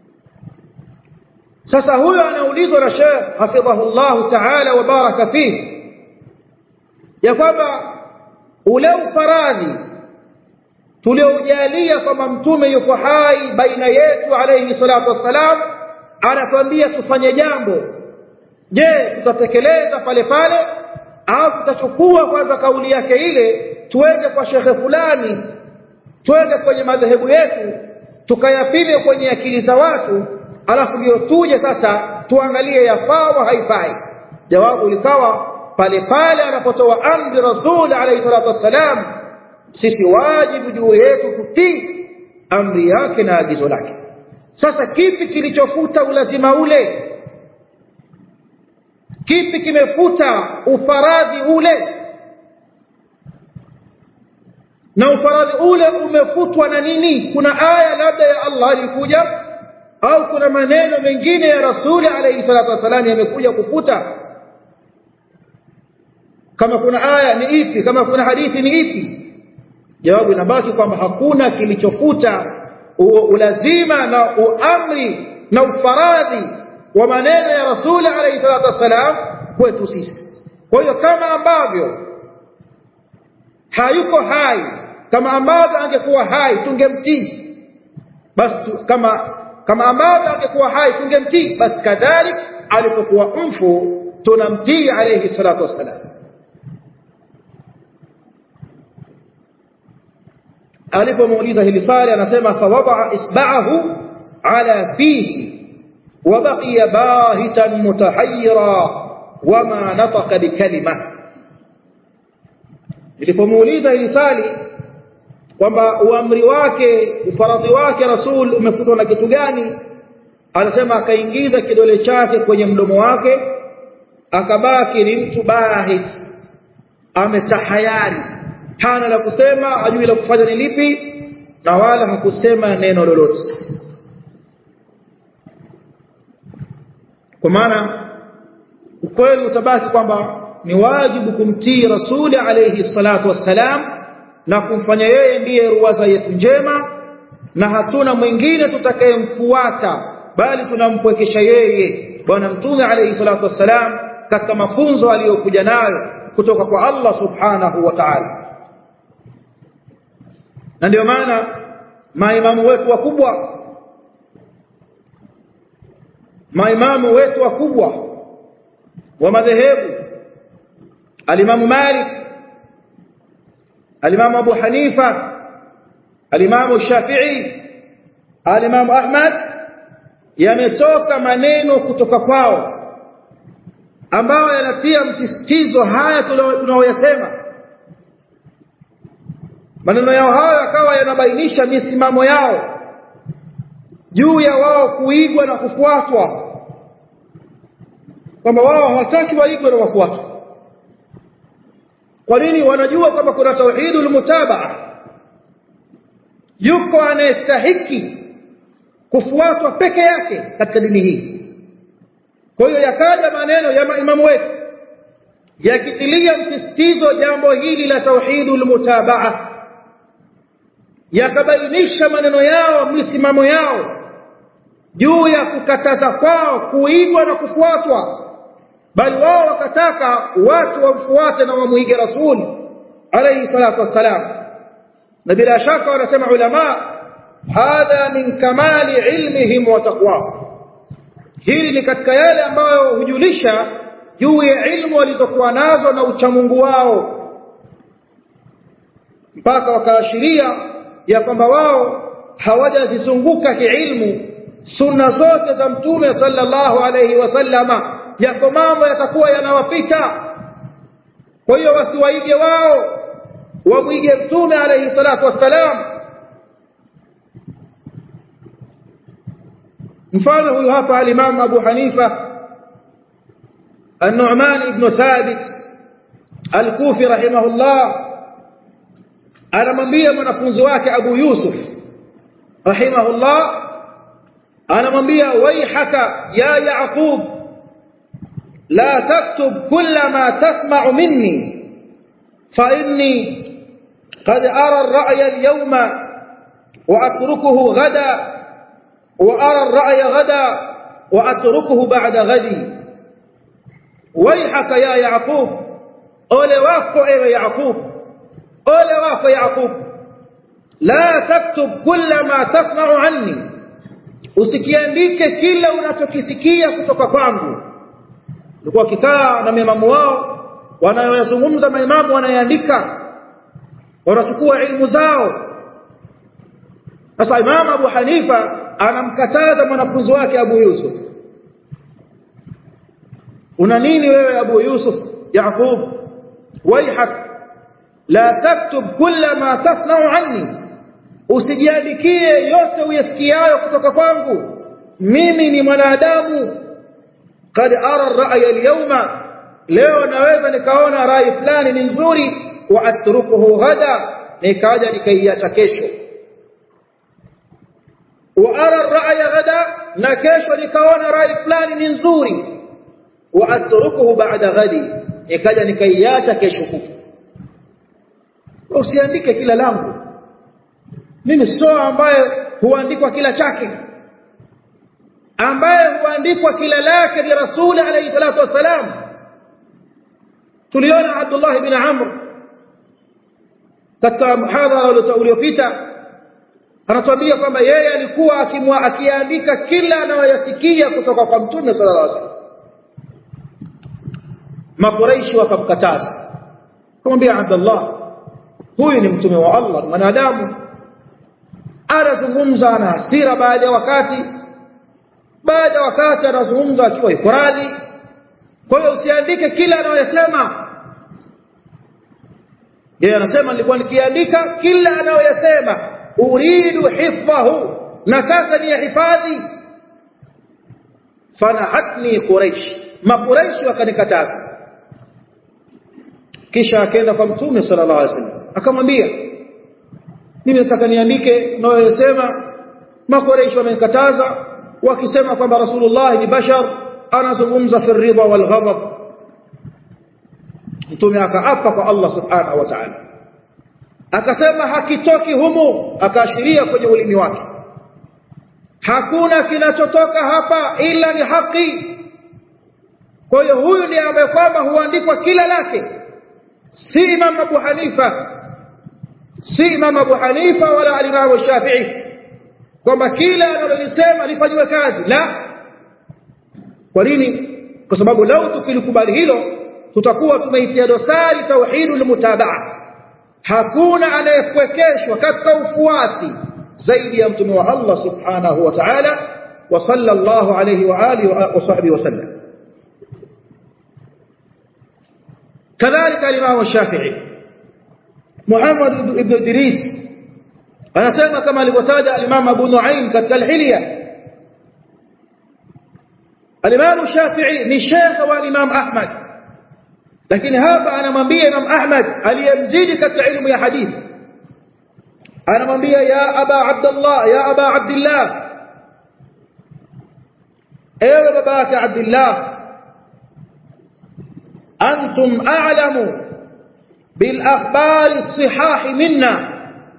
Speaker 1: sasa huyo anaulizwa na Sheikh hafidhahullah ta'ala wa baraka fihi ya kwamba ule ufaradhi tuliojalia kwamba mtume yuko hai baina yetu alayhi salatu wassalam anatuambia tufanye jambo je tutatekeleza pale pale au tutachukua kwanza kauli yake ile tuende kwa shekhe fulani twende kwenye madhehebu yetu tukayapime kwenye akili za watu alafu ndio tuje sasa tuangalie yafaa au haifai jawabu likawa pale pale anapotoa amri rasul alayhi salatu wassalam sisi wajibu juu yetu kutii amri yake na agizo lake sasa kipi kilichofuta ulazima ule kipi kimefuta ufaradhi ule na ufaradhi ule umefutwa na nini kuna aya labda ya Allah ilikuja au kuna maneno mengine ya rasuli alayhi salatu wasalam yamekuja kufuta kama kuna aya ni ipi kama kuna hadithi ni ipi jawabu inabaki kwamba hakuna kilichofuta ulazima na uamri na ufaradhi wa maneno ya rasuli alayhi salatu wasalam kwetu sisi kwa hiyo kama ambavyo hayuko hai kama ambavyo angekuwa hai tungemtii basi kama kama ambavyo angekuwa hai tungemtii basi kadhalik alipokuwa mfu tunamtii alayhi salatu wasalam alipomuuliza hili swali anasema fawadaa isba'ahu ala fihi وبقي باهتا متحيرا وما نطق بكلمه nilipomuuliza hili swali kwamba uamri wake ufaradhi wake rasul umefutwa na kitu gani anasema akaingiza kidole chake kwenye mdomo wake akabaki ni mtu bahit ametahayari hana la kusema hajui la kufanya ni lipi na wala hakusema neno lolote kwa maana ukweli utabaki kwamba ni wajibu kumtii rasuli alayhi salatu wassalam na kumfanya yeye ndiye ruwaza yetu njema na hatuna mwingine tutakayemfuata bali tunampwekesha yeye bwana mtume alayhi salatu wassalam katika mafunzo aliyokuja nayo kutoka kwa Allah subhanahu wa ta'ala na ndio maana maimamu wetu wakubwa maimamu wetu wakubwa wa madhehebu alimamu Malik alimamu Abu Hanifa alimamu Shafi'i alimamu Ahmad yametoka maneno kutoka kwao ambayo yanatia msisitizo haya tunaoyasema maneno yao hayo yakawa yanabainisha misimamo yao juu ya wao kuigwa na kufuatwa kwamba wao hawataki waigwe na wafuatwe kwa nini wanajua kwamba kuna tauhidul mutabaa yuko anayestahiki kufuatwa peke yake katika dini hii kwa hiyo yakaja maneno ya maimamu wetu yakitilia msisitizo jambo hili la tauhidul mutabaa yakabainisha maneno yao misimamo yao juu ya kukataza kwao kuigwa na kufuatwa bali wao wakataka watu wamfuate na wamuige rasuli alayhi salatu wassalam na bila shaka wanasema ulama hadha min kamali ilmihim wa taqwa hili ni katika yale ambayo hujulisha juu ya ilmu walizokuwa nazo na uchamungu wao mpaka wakaashiria ya kwamba wao hawajazizunguka kiilmu sunna zote za mtume sallallahu alayhi wasallama yako mambo yatakuwa yanawapita kwa hiyo wasiwaige wao wamwige mtume alayhi salatu wassalam mfano huyu hapa al-Imam Abu Hanifa النعمان بن ثابت الكوفي رحمه الله anamwambia mwanafunzi wake Abu Yusuf rahimahullah anamwambia waihaka ya Yaqub la taktub kulla ma tasma'u minni fa inni qad ara ar-ra'ya al-yawma wa atrukuhu ghada wa ara ar-ra'ya ghada wa atrukuhu ba'da ghadi waihaka ya Yaqub ole wako ewe Yaqub ole wako Yaqub la taktub kulla ma tasma'u anni usikiandike kila unachokisikia kutoka kwangu ulikuwa kikaa na maimamu wao wanayozungumza maimamu wanayaandika wanachukua ilmu zao sasa imamu Abu Hanifa anamkataza mwanafunzi wake Abu Yusuf una nini wewe Abu Yusuf Yaqub waihak la taktub kulla ma tasna'u anni usijiandikie yote uyasikiayo kutoka kwangu mimi ni mwanadamu kad ara ar-ra'ya al-yawma leo naweza nikaona rai fulani ni nzuri wa atrukuhu ghada nikaja nikaiacha kesho wa ara ar-ra'ya ghada na kesho nikaona rai fulani ni nzuri wa atrukuhu ba'da ghadi nikaja nikaiacha kesho kutwa usiandike kila langu mimi sio ambaye huandikwa kila chake ambaye huandikwa kila lake ni rasuli alayhi salatu wasalam tuliona Abdullah ibn Amr katika mhadhara uliopita anatuambia kwamba yeye alikuwa akimwa akiandika kila anayoyasikia kutoka kwa mtume sallallahu alaihi wasallam makuraishi wakamkataza kumwambia Abdullah huyu ni mtume wa Allah ni mwanadamu anazungumza na hasira baada ya wakati baada ya wakati anazungumza akiwa yuko radhi kwa hiyo usiandike kila anayoyasema yeye anasema nilikuwa nikiandika kila anayoyasema uridu hifdhahu nataka ni hifadhi fanahatni quraish makuraishi wakanikataza kisha akaenda kwa mtume sallallahu alaihi wasallam akamwambia mimi nataka niandike nayosema makoreishi wamenikataza wakisema kwamba rasulullah ni bashar anazungumza fi ridha wal ghadab mtume akaapa kwa Allah subhanahu wa ta'ala akasema hakitoki humu akaashiria kwenye ulimi wake hakuna kinachotoka hapa ila ni haki kwa hiyo huyu ndiye ambaye kwamba huandikwa kila lake si Imam Abu Hanifa si Imam Abu Hanifa wala al-Imam Shafi'i kwamba kila analolisema lifanywe kazi la kwa nini kwa sababu lau tukilikubali hilo tutakuwa tumeitia dosari tauhidul mutabaa hakuna anayepwekeshwa katika ufuasi zaidi ya mtume wa Allah subhanahu wa ta'ala wa sallallahu alayhi wa alihi wa sahbihi wa sallam كذلك الإمام الشافعي محمد بن إدريس أنا سيما كما لبتادى الإمام أبو نعيم كالحلية الإمام الشافعي نشيخ والإمام أحمد لكن هذا أنا منبي إمام أحمد هل يمزيد كالعلم يا حديث أنا منبي يا أبا عبد الله يا أبا عبد الله ايوه باباك عبد الله أنتم أعلم بالأخبار الصحاح منا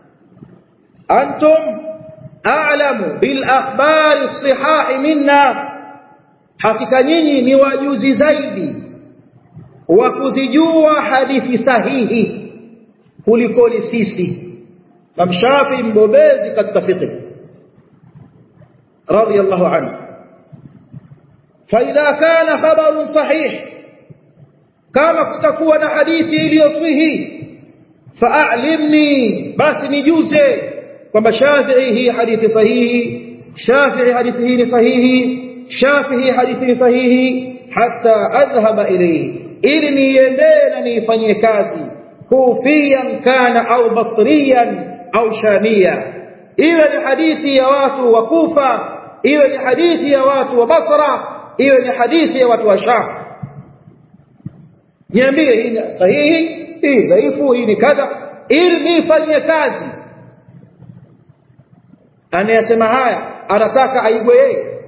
Speaker 1: أنتم أعلم بالأخبار الصحاح منا hakika nyinyi ni wajuzi zaidi wa kuzijua hadithi sahihi kuliko sisi mamshafi mbobezi katika fiqh radiyallahu anhu fa idha kana khabarun sahih kama kutakuwa na hadithi iliyosihi fa'alimni basi nijuze kwamba Shafi'i hii hadithi sahihi Shafi'i hadithi hii ni sahihi Shafi'i hadithi ni sahihi hata adhhaba ilayhi ili niendee na niifanyie kazi kufiyan kana au basriyan au shamia iwe ni hadithi ya watu wa Kufa iwe ni hadithi ya watu wa Basra iwe ni hadithi ya watu wa Sham niambie hii ni sahihi hii dhaifu hii ni kadha ili nifanyie kazi anayesema haya anataka aigwe yeye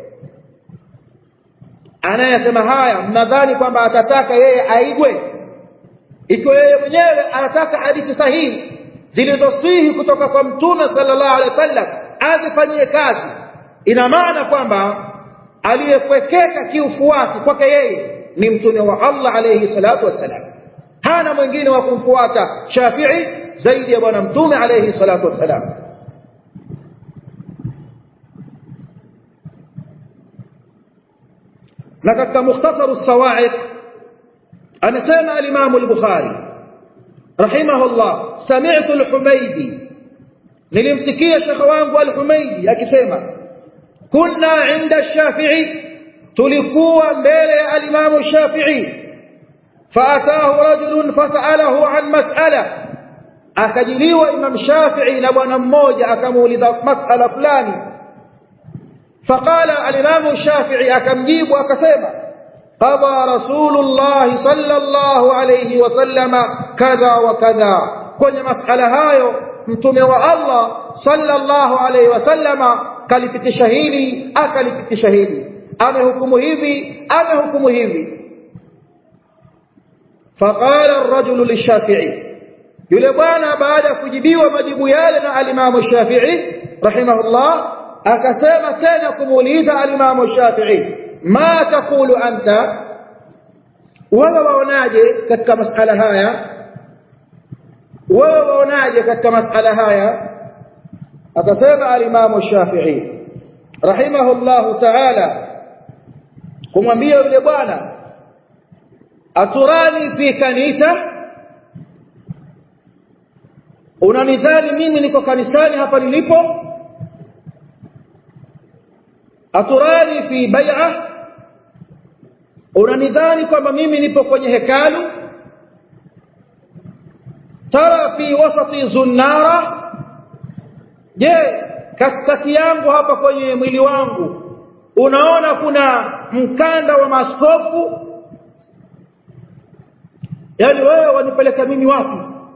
Speaker 1: anayesema haya mnadhani kwamba atataka yeye aigwe ikiwa yeye mwenyewe anataka hadithi sahihi zilizosihi kutoka kwa mtume sallallahu alaihi wasallam azifanyie kazi ina maana kwamba aliyekwekeka kiufuasi kwake yeye ni mtume wa Allah alayhi salatu wassalam hana mwingine wa kumfuata Shafi'i zaidi ya bwana mtume alayhi salatu wassalam na katika mukhtasar as-sawa'iq anasema al-Imam al-Bukhari rahimahullah sami'tu al-Humaydi nilimsikia shekhe wangu al-Humaydi akisema kunna 'inda ash-Shafi'i tulikuwa mbele ya al-Imam Shafi'i faatahu rajulun fasalahu an mas'ala akajiliwa Imam Shafi'i na bwana mmoja akamuuliza mas'ala fulani faqala al-Imam Shafi'i akamjibu akasema qada Rasulullah sallallahu alayhi wasallama kadha wa kadha kwenye mas'ala hayo mtume wa Allah sallallahu alayhi wasallama kalipitisha hili akalipitisha hili amehukumu hivi amehukumu hivi faqala ar-rajulu lish-shafi'i yule bwana baada ya kujibiwa majibu yale na al-Imam Shafi'i rahimahullah akasema tena kumuuliza al-Imam Shafi'i ma taqulu anta wewe waonaje katika masala haya wewe waonaje katika masala haya akasema al-Imam Shafi'i rahimahullah ta'ala kumwambia yule bwana aturani fi kanisa unanidhani mimi niko kanisani hapa nilipo aturani fi bai'a unanidhani kwamba mimi nipo kwenye hekalu tara fi wasati zunnara je katikati yangu hapa kwenye mwili wangu unaona kuna mkanda wa maskofu yani wewe wanipeleka mimi wapi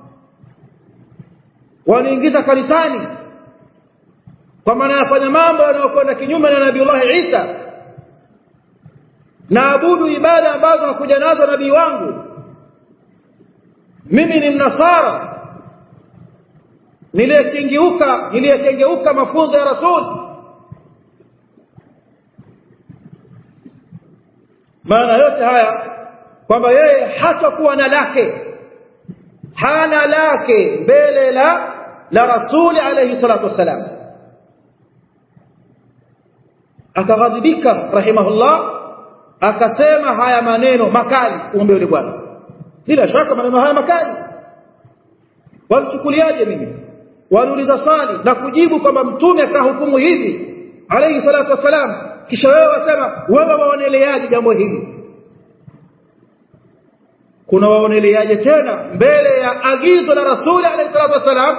Speaker 1: waniingiza kanisani kwa maana nafanya mambo yanayokwenda kinyume na Nabiiullah Isa naabudu ibada ambazo hakuja nazo nabii wangu mimi ni mnasara niliyekengeuka niliyekengeuka mafunzo ya rasul maana yote haya kwamba yeye hatakuwa na lake hana lake mbele la la rasuli alayhi salatu wassalam akaghadhibika rahimahullah akasema haya maneno makali kumwambia yule bwana bila shaka maneno haya makali walichukuliaje mimi waliuliza swali na kujibu kwamba mtume akahukumu hivi alayhi salatu wassalam kisha wewe wasema wewe waoneleaje jambo hili kuna waoneleaje tena mbele ya agizo la rasuli alayhi salatu wassalam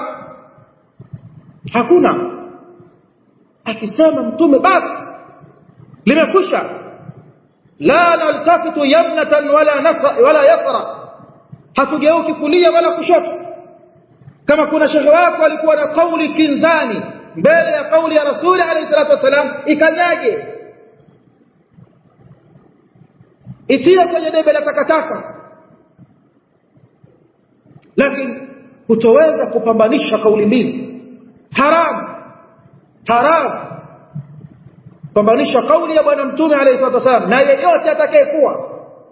Speaker 1: hakuna akisema mtume basi limekwisha la naltafitu yamnatan wala nasra wala yasra hatugeuki kulia wala kushoto kama kuna shehe wako alikuwa na kauli kinzani mbele ya kauli ya rasuli alayhi salatu wasalam ikanyage itie kwenye debe la takataka lakini kutoweza kupambanisha kauli mbili haram haram pambanisha kauli ya bwana mtume alayhi salatu wasallam na yeyote atakayekuwa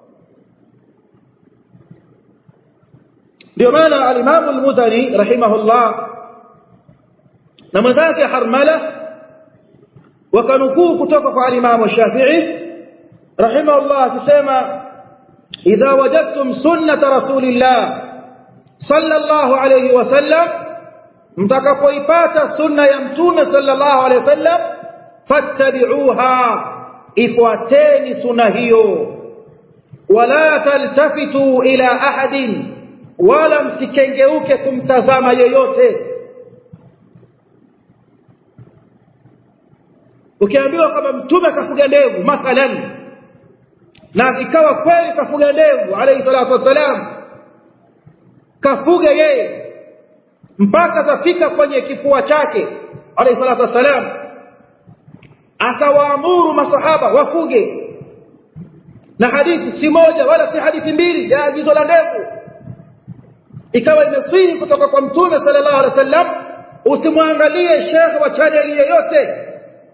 Speaker 1: ndio maana al-Imam al-Muzani rahimahullah na mwenzake Harmala wakanukuu kutoka kwa al-Imam Shafi'i rahimahullah akisema idha wajadtum sunnata rasulillah sallallahu alayhi wasallam mtakapoipata sunna ya mtume sallallahu alayhi wasallam fattabi'uha ifuateni sunna hiyo wala taltafitu ila ahadin wala msikengeuke kumtazama yeyote ukiambiwa kwamba mtume kafuga ndevu mathalan na ikawa kweli kafuga ndevu alayhi salatu wassalam kafuga yeye mpaka zafika kwenye kifua chake alayhi salatu wassalam akawaamuru masahaba wafuge na hadithi si moja wala si hadithi mbili ya agizo la ndevu ikawa imesihi kutoka kwa mtume sallallahu alaihi wasallam usimwangalie shekhe wa chaneli yoyote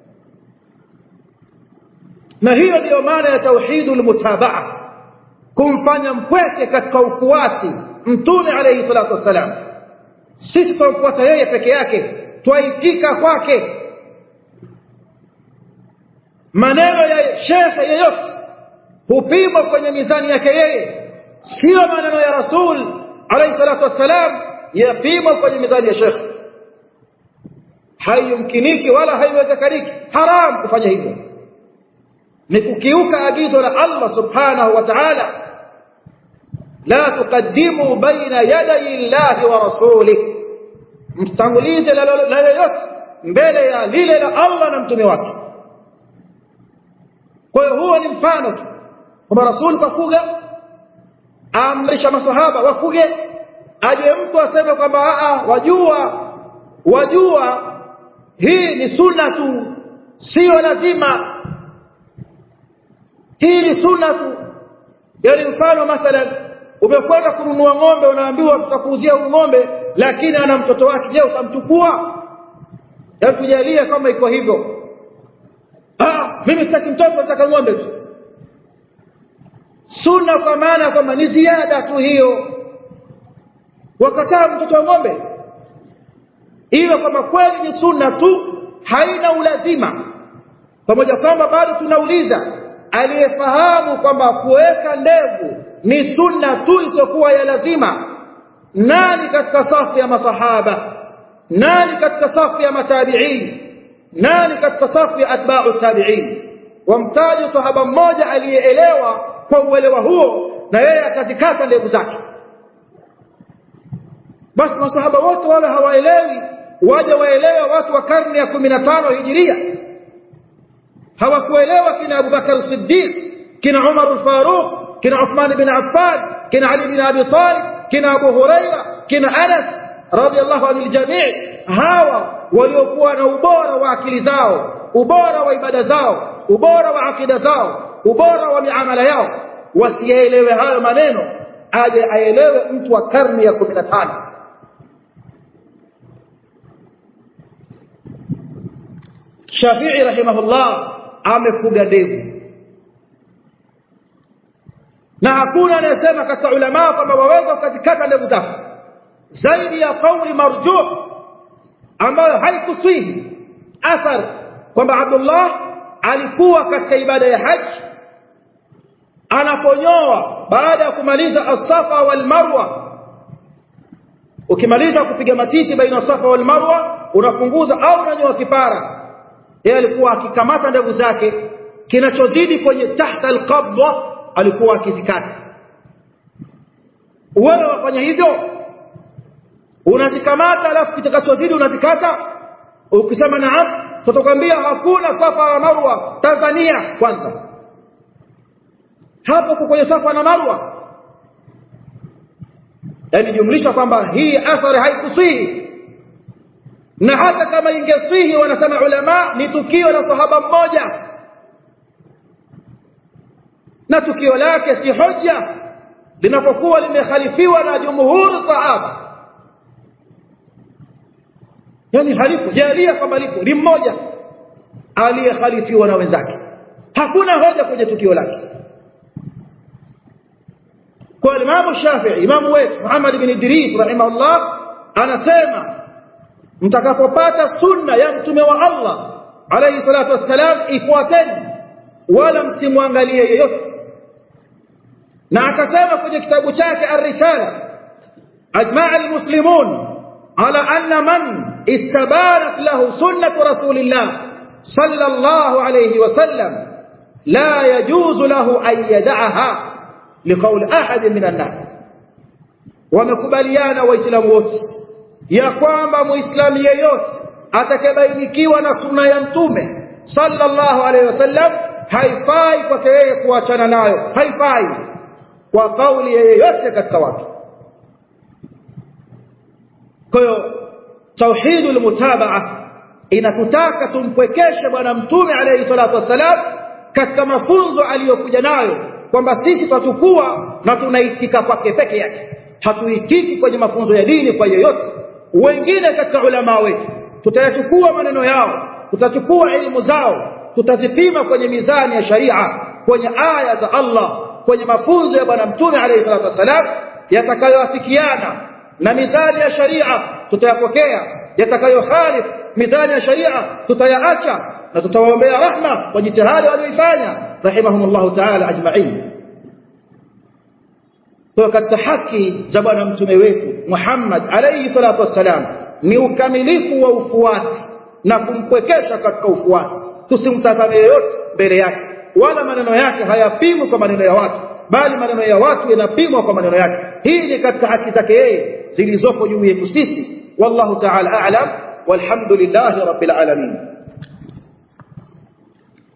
Speaker 1: na hiyo ndiyo maana ya tauhidul mutabaa kumfanya mpweke katika ufuasi mtume alayhi salatu wassalam sisi tunamfuata yeye peke yake twaitika kwake maneno ya shekhe yeyote hupimwa kwenye mizani yake yeye sio maneno ya rasul alayhi salatu wassalam yapimwa kwenye mizani ya shekhe haiyumkiniki wala haiwezekaniki haram kufanya hivyo ni kukiuka agizo la Allah subhanahu wa ta'ala la tuqaddimu baina yaday Allahi wa rasulih mstangulize la yoyote mbele ya lile la Allah na mtume wake kwa hiyo huo ni mfano tu kwamba rasul kafuga amrisha masahaba wafuge aje mtu aseme kwamba a wajua wajua hii ni sunna tu sio lazima hii ni sunna tu yani mfano mathalan umekwenda kununua ng'ombe unaambiwa tutakuuzia huyu ng'ombe lakini ana mtoto wake je utamchukua yani tujalie kama iko hivyo ah mimi sitaki mtoto nataka ng'ombe tu sunna kwa maana kwamba ni ziada tu hiyo wakataa mtoto wa ng'ombe iwe kwamba kweli ni sunna tu haina ulazima pamoja kwamba bado tunauliza aliyefahamu kwamba kuweka ndevu ni sunna tu isiyokuwa ya lazima nani katika safu ya masahaba nani katika safu ya matabi'in nani katika safu ya atba'u tabi'in wamtaji sahaba mmoja aliyeelewa kwa uelewa huo na yeye akazikata ndevu zake basi masahaba wote wawe hawaelewi waje waelewe watu wa karne ya 15 hijiria hawakuelewa kina Abu Bakar Siddiq kina Umar al-Faruq kina Uthman ibn Affan kina Ali ibn Abi Talib kina Abu Huraira kina Anas radiyallahu anil jami' hawa waliokuwa na ubora wa akili zao ubora wa ibada zao ubora wa akida zao ubora wa miamala yao wasielewe hayo maneno aje aelewe mtu wa karne ya 15 Shafi'i rahimahullah amefuga ndevu na hakuna anayesema katika ulama kwamba waweza ukazikata ndevu zako zaidi ya kauli marjuh ambayo haikuswihi athar kwamba Abdullah alikuwa katika ibada ya haji anaponyoa baada ya kumaliza as-safa wal marwa ukimaliza kupiga matiti baina safa wal marwa unapunguza au unanyoa kipara yeye alikuwa akikamata ndevu zake kinachozidi kwenye tahta alqabda alikuwa akizikata wewe wafanya hivyo unazikamata alafu kitakachozidi unazikata ukisema naam tutakwambia hakuna safa na marwa Tanzania kwanza hapo kwenye safa na marwa yani jumlisha kwamba hii athari haikusihi na hata kama ingesihi wanasema ulama ni tukio la sahaba mmoja na tukio lake si hoja linapokuwa limekhalifiwa na jumhur sahaba yani halipo jalia kwamba lipo ni mmoja aliyekhalifiwa na wenzake hakuna hoja kwenye tukio lake kwa Imam Shafi'i imamu wetu Muhammad ibn Idris rahimahullah anasema mtakapopata sunna ya mtume wa Allah alayhi salatu wassalam ifuateni wala msimwangalie yeyote na akasema kwenye kitabu chake ar-risala ajma'a al-muslimun ala anna man istabarat lahu sunnatu rasulillah sallallahu alayhi wasallam la yajuzu lahu an yad'aha liqawl ahad min an-nas wamekubaliana waislamu wote ya kwamba muislamu yeyote atakayebainikiwa na sunna ya mtume sallallahu alaihi wasallam haifai kwake yeye kuachana nayo haifai kwa kauli ya yeyote katika watu kwa hiyo tauhidul mutabaa inatutaka tumpwekeshe bwana mtume alayhi salatu wassalam katika mafunzo aliyokuja nayo kwamba sisi tutatukua na tunaitika kwake peke yake hatuitiki kwenye mafunzo ya dini kwa yeyote wengine katika ulama wetu tutayachukua maneno yao tutachukua elimu zao tutazipima kwenye mizani ya sharia kwenye aya za Allah kwenye mafunzo ya bwana mtume alayhi salatu wassalam yatakayoafikiana na mizani ya sharia tutayapokea yatakayohalif mizani ya sharia tutayaacha na tutawaombea rahma kwa jitihada walioifanya rahimahumullah ta'ala ajma'in kwa katika haki za bwana mtume wetu Muhammad alayhi salatu wassalam ni ukamilifu wa ufuasi na kumpwekesha katika ufuasi tusimtazame yeyote mbele yake wala maneno yake hayapimwi kwa maneno ya watu bali maneno ya watu yanapimwa kwa maneno yake hii ni katika haki zake yeye zilizopo juu yetu sisi wallahu ta'ala a'lam walhamdulillahi rabbil alamin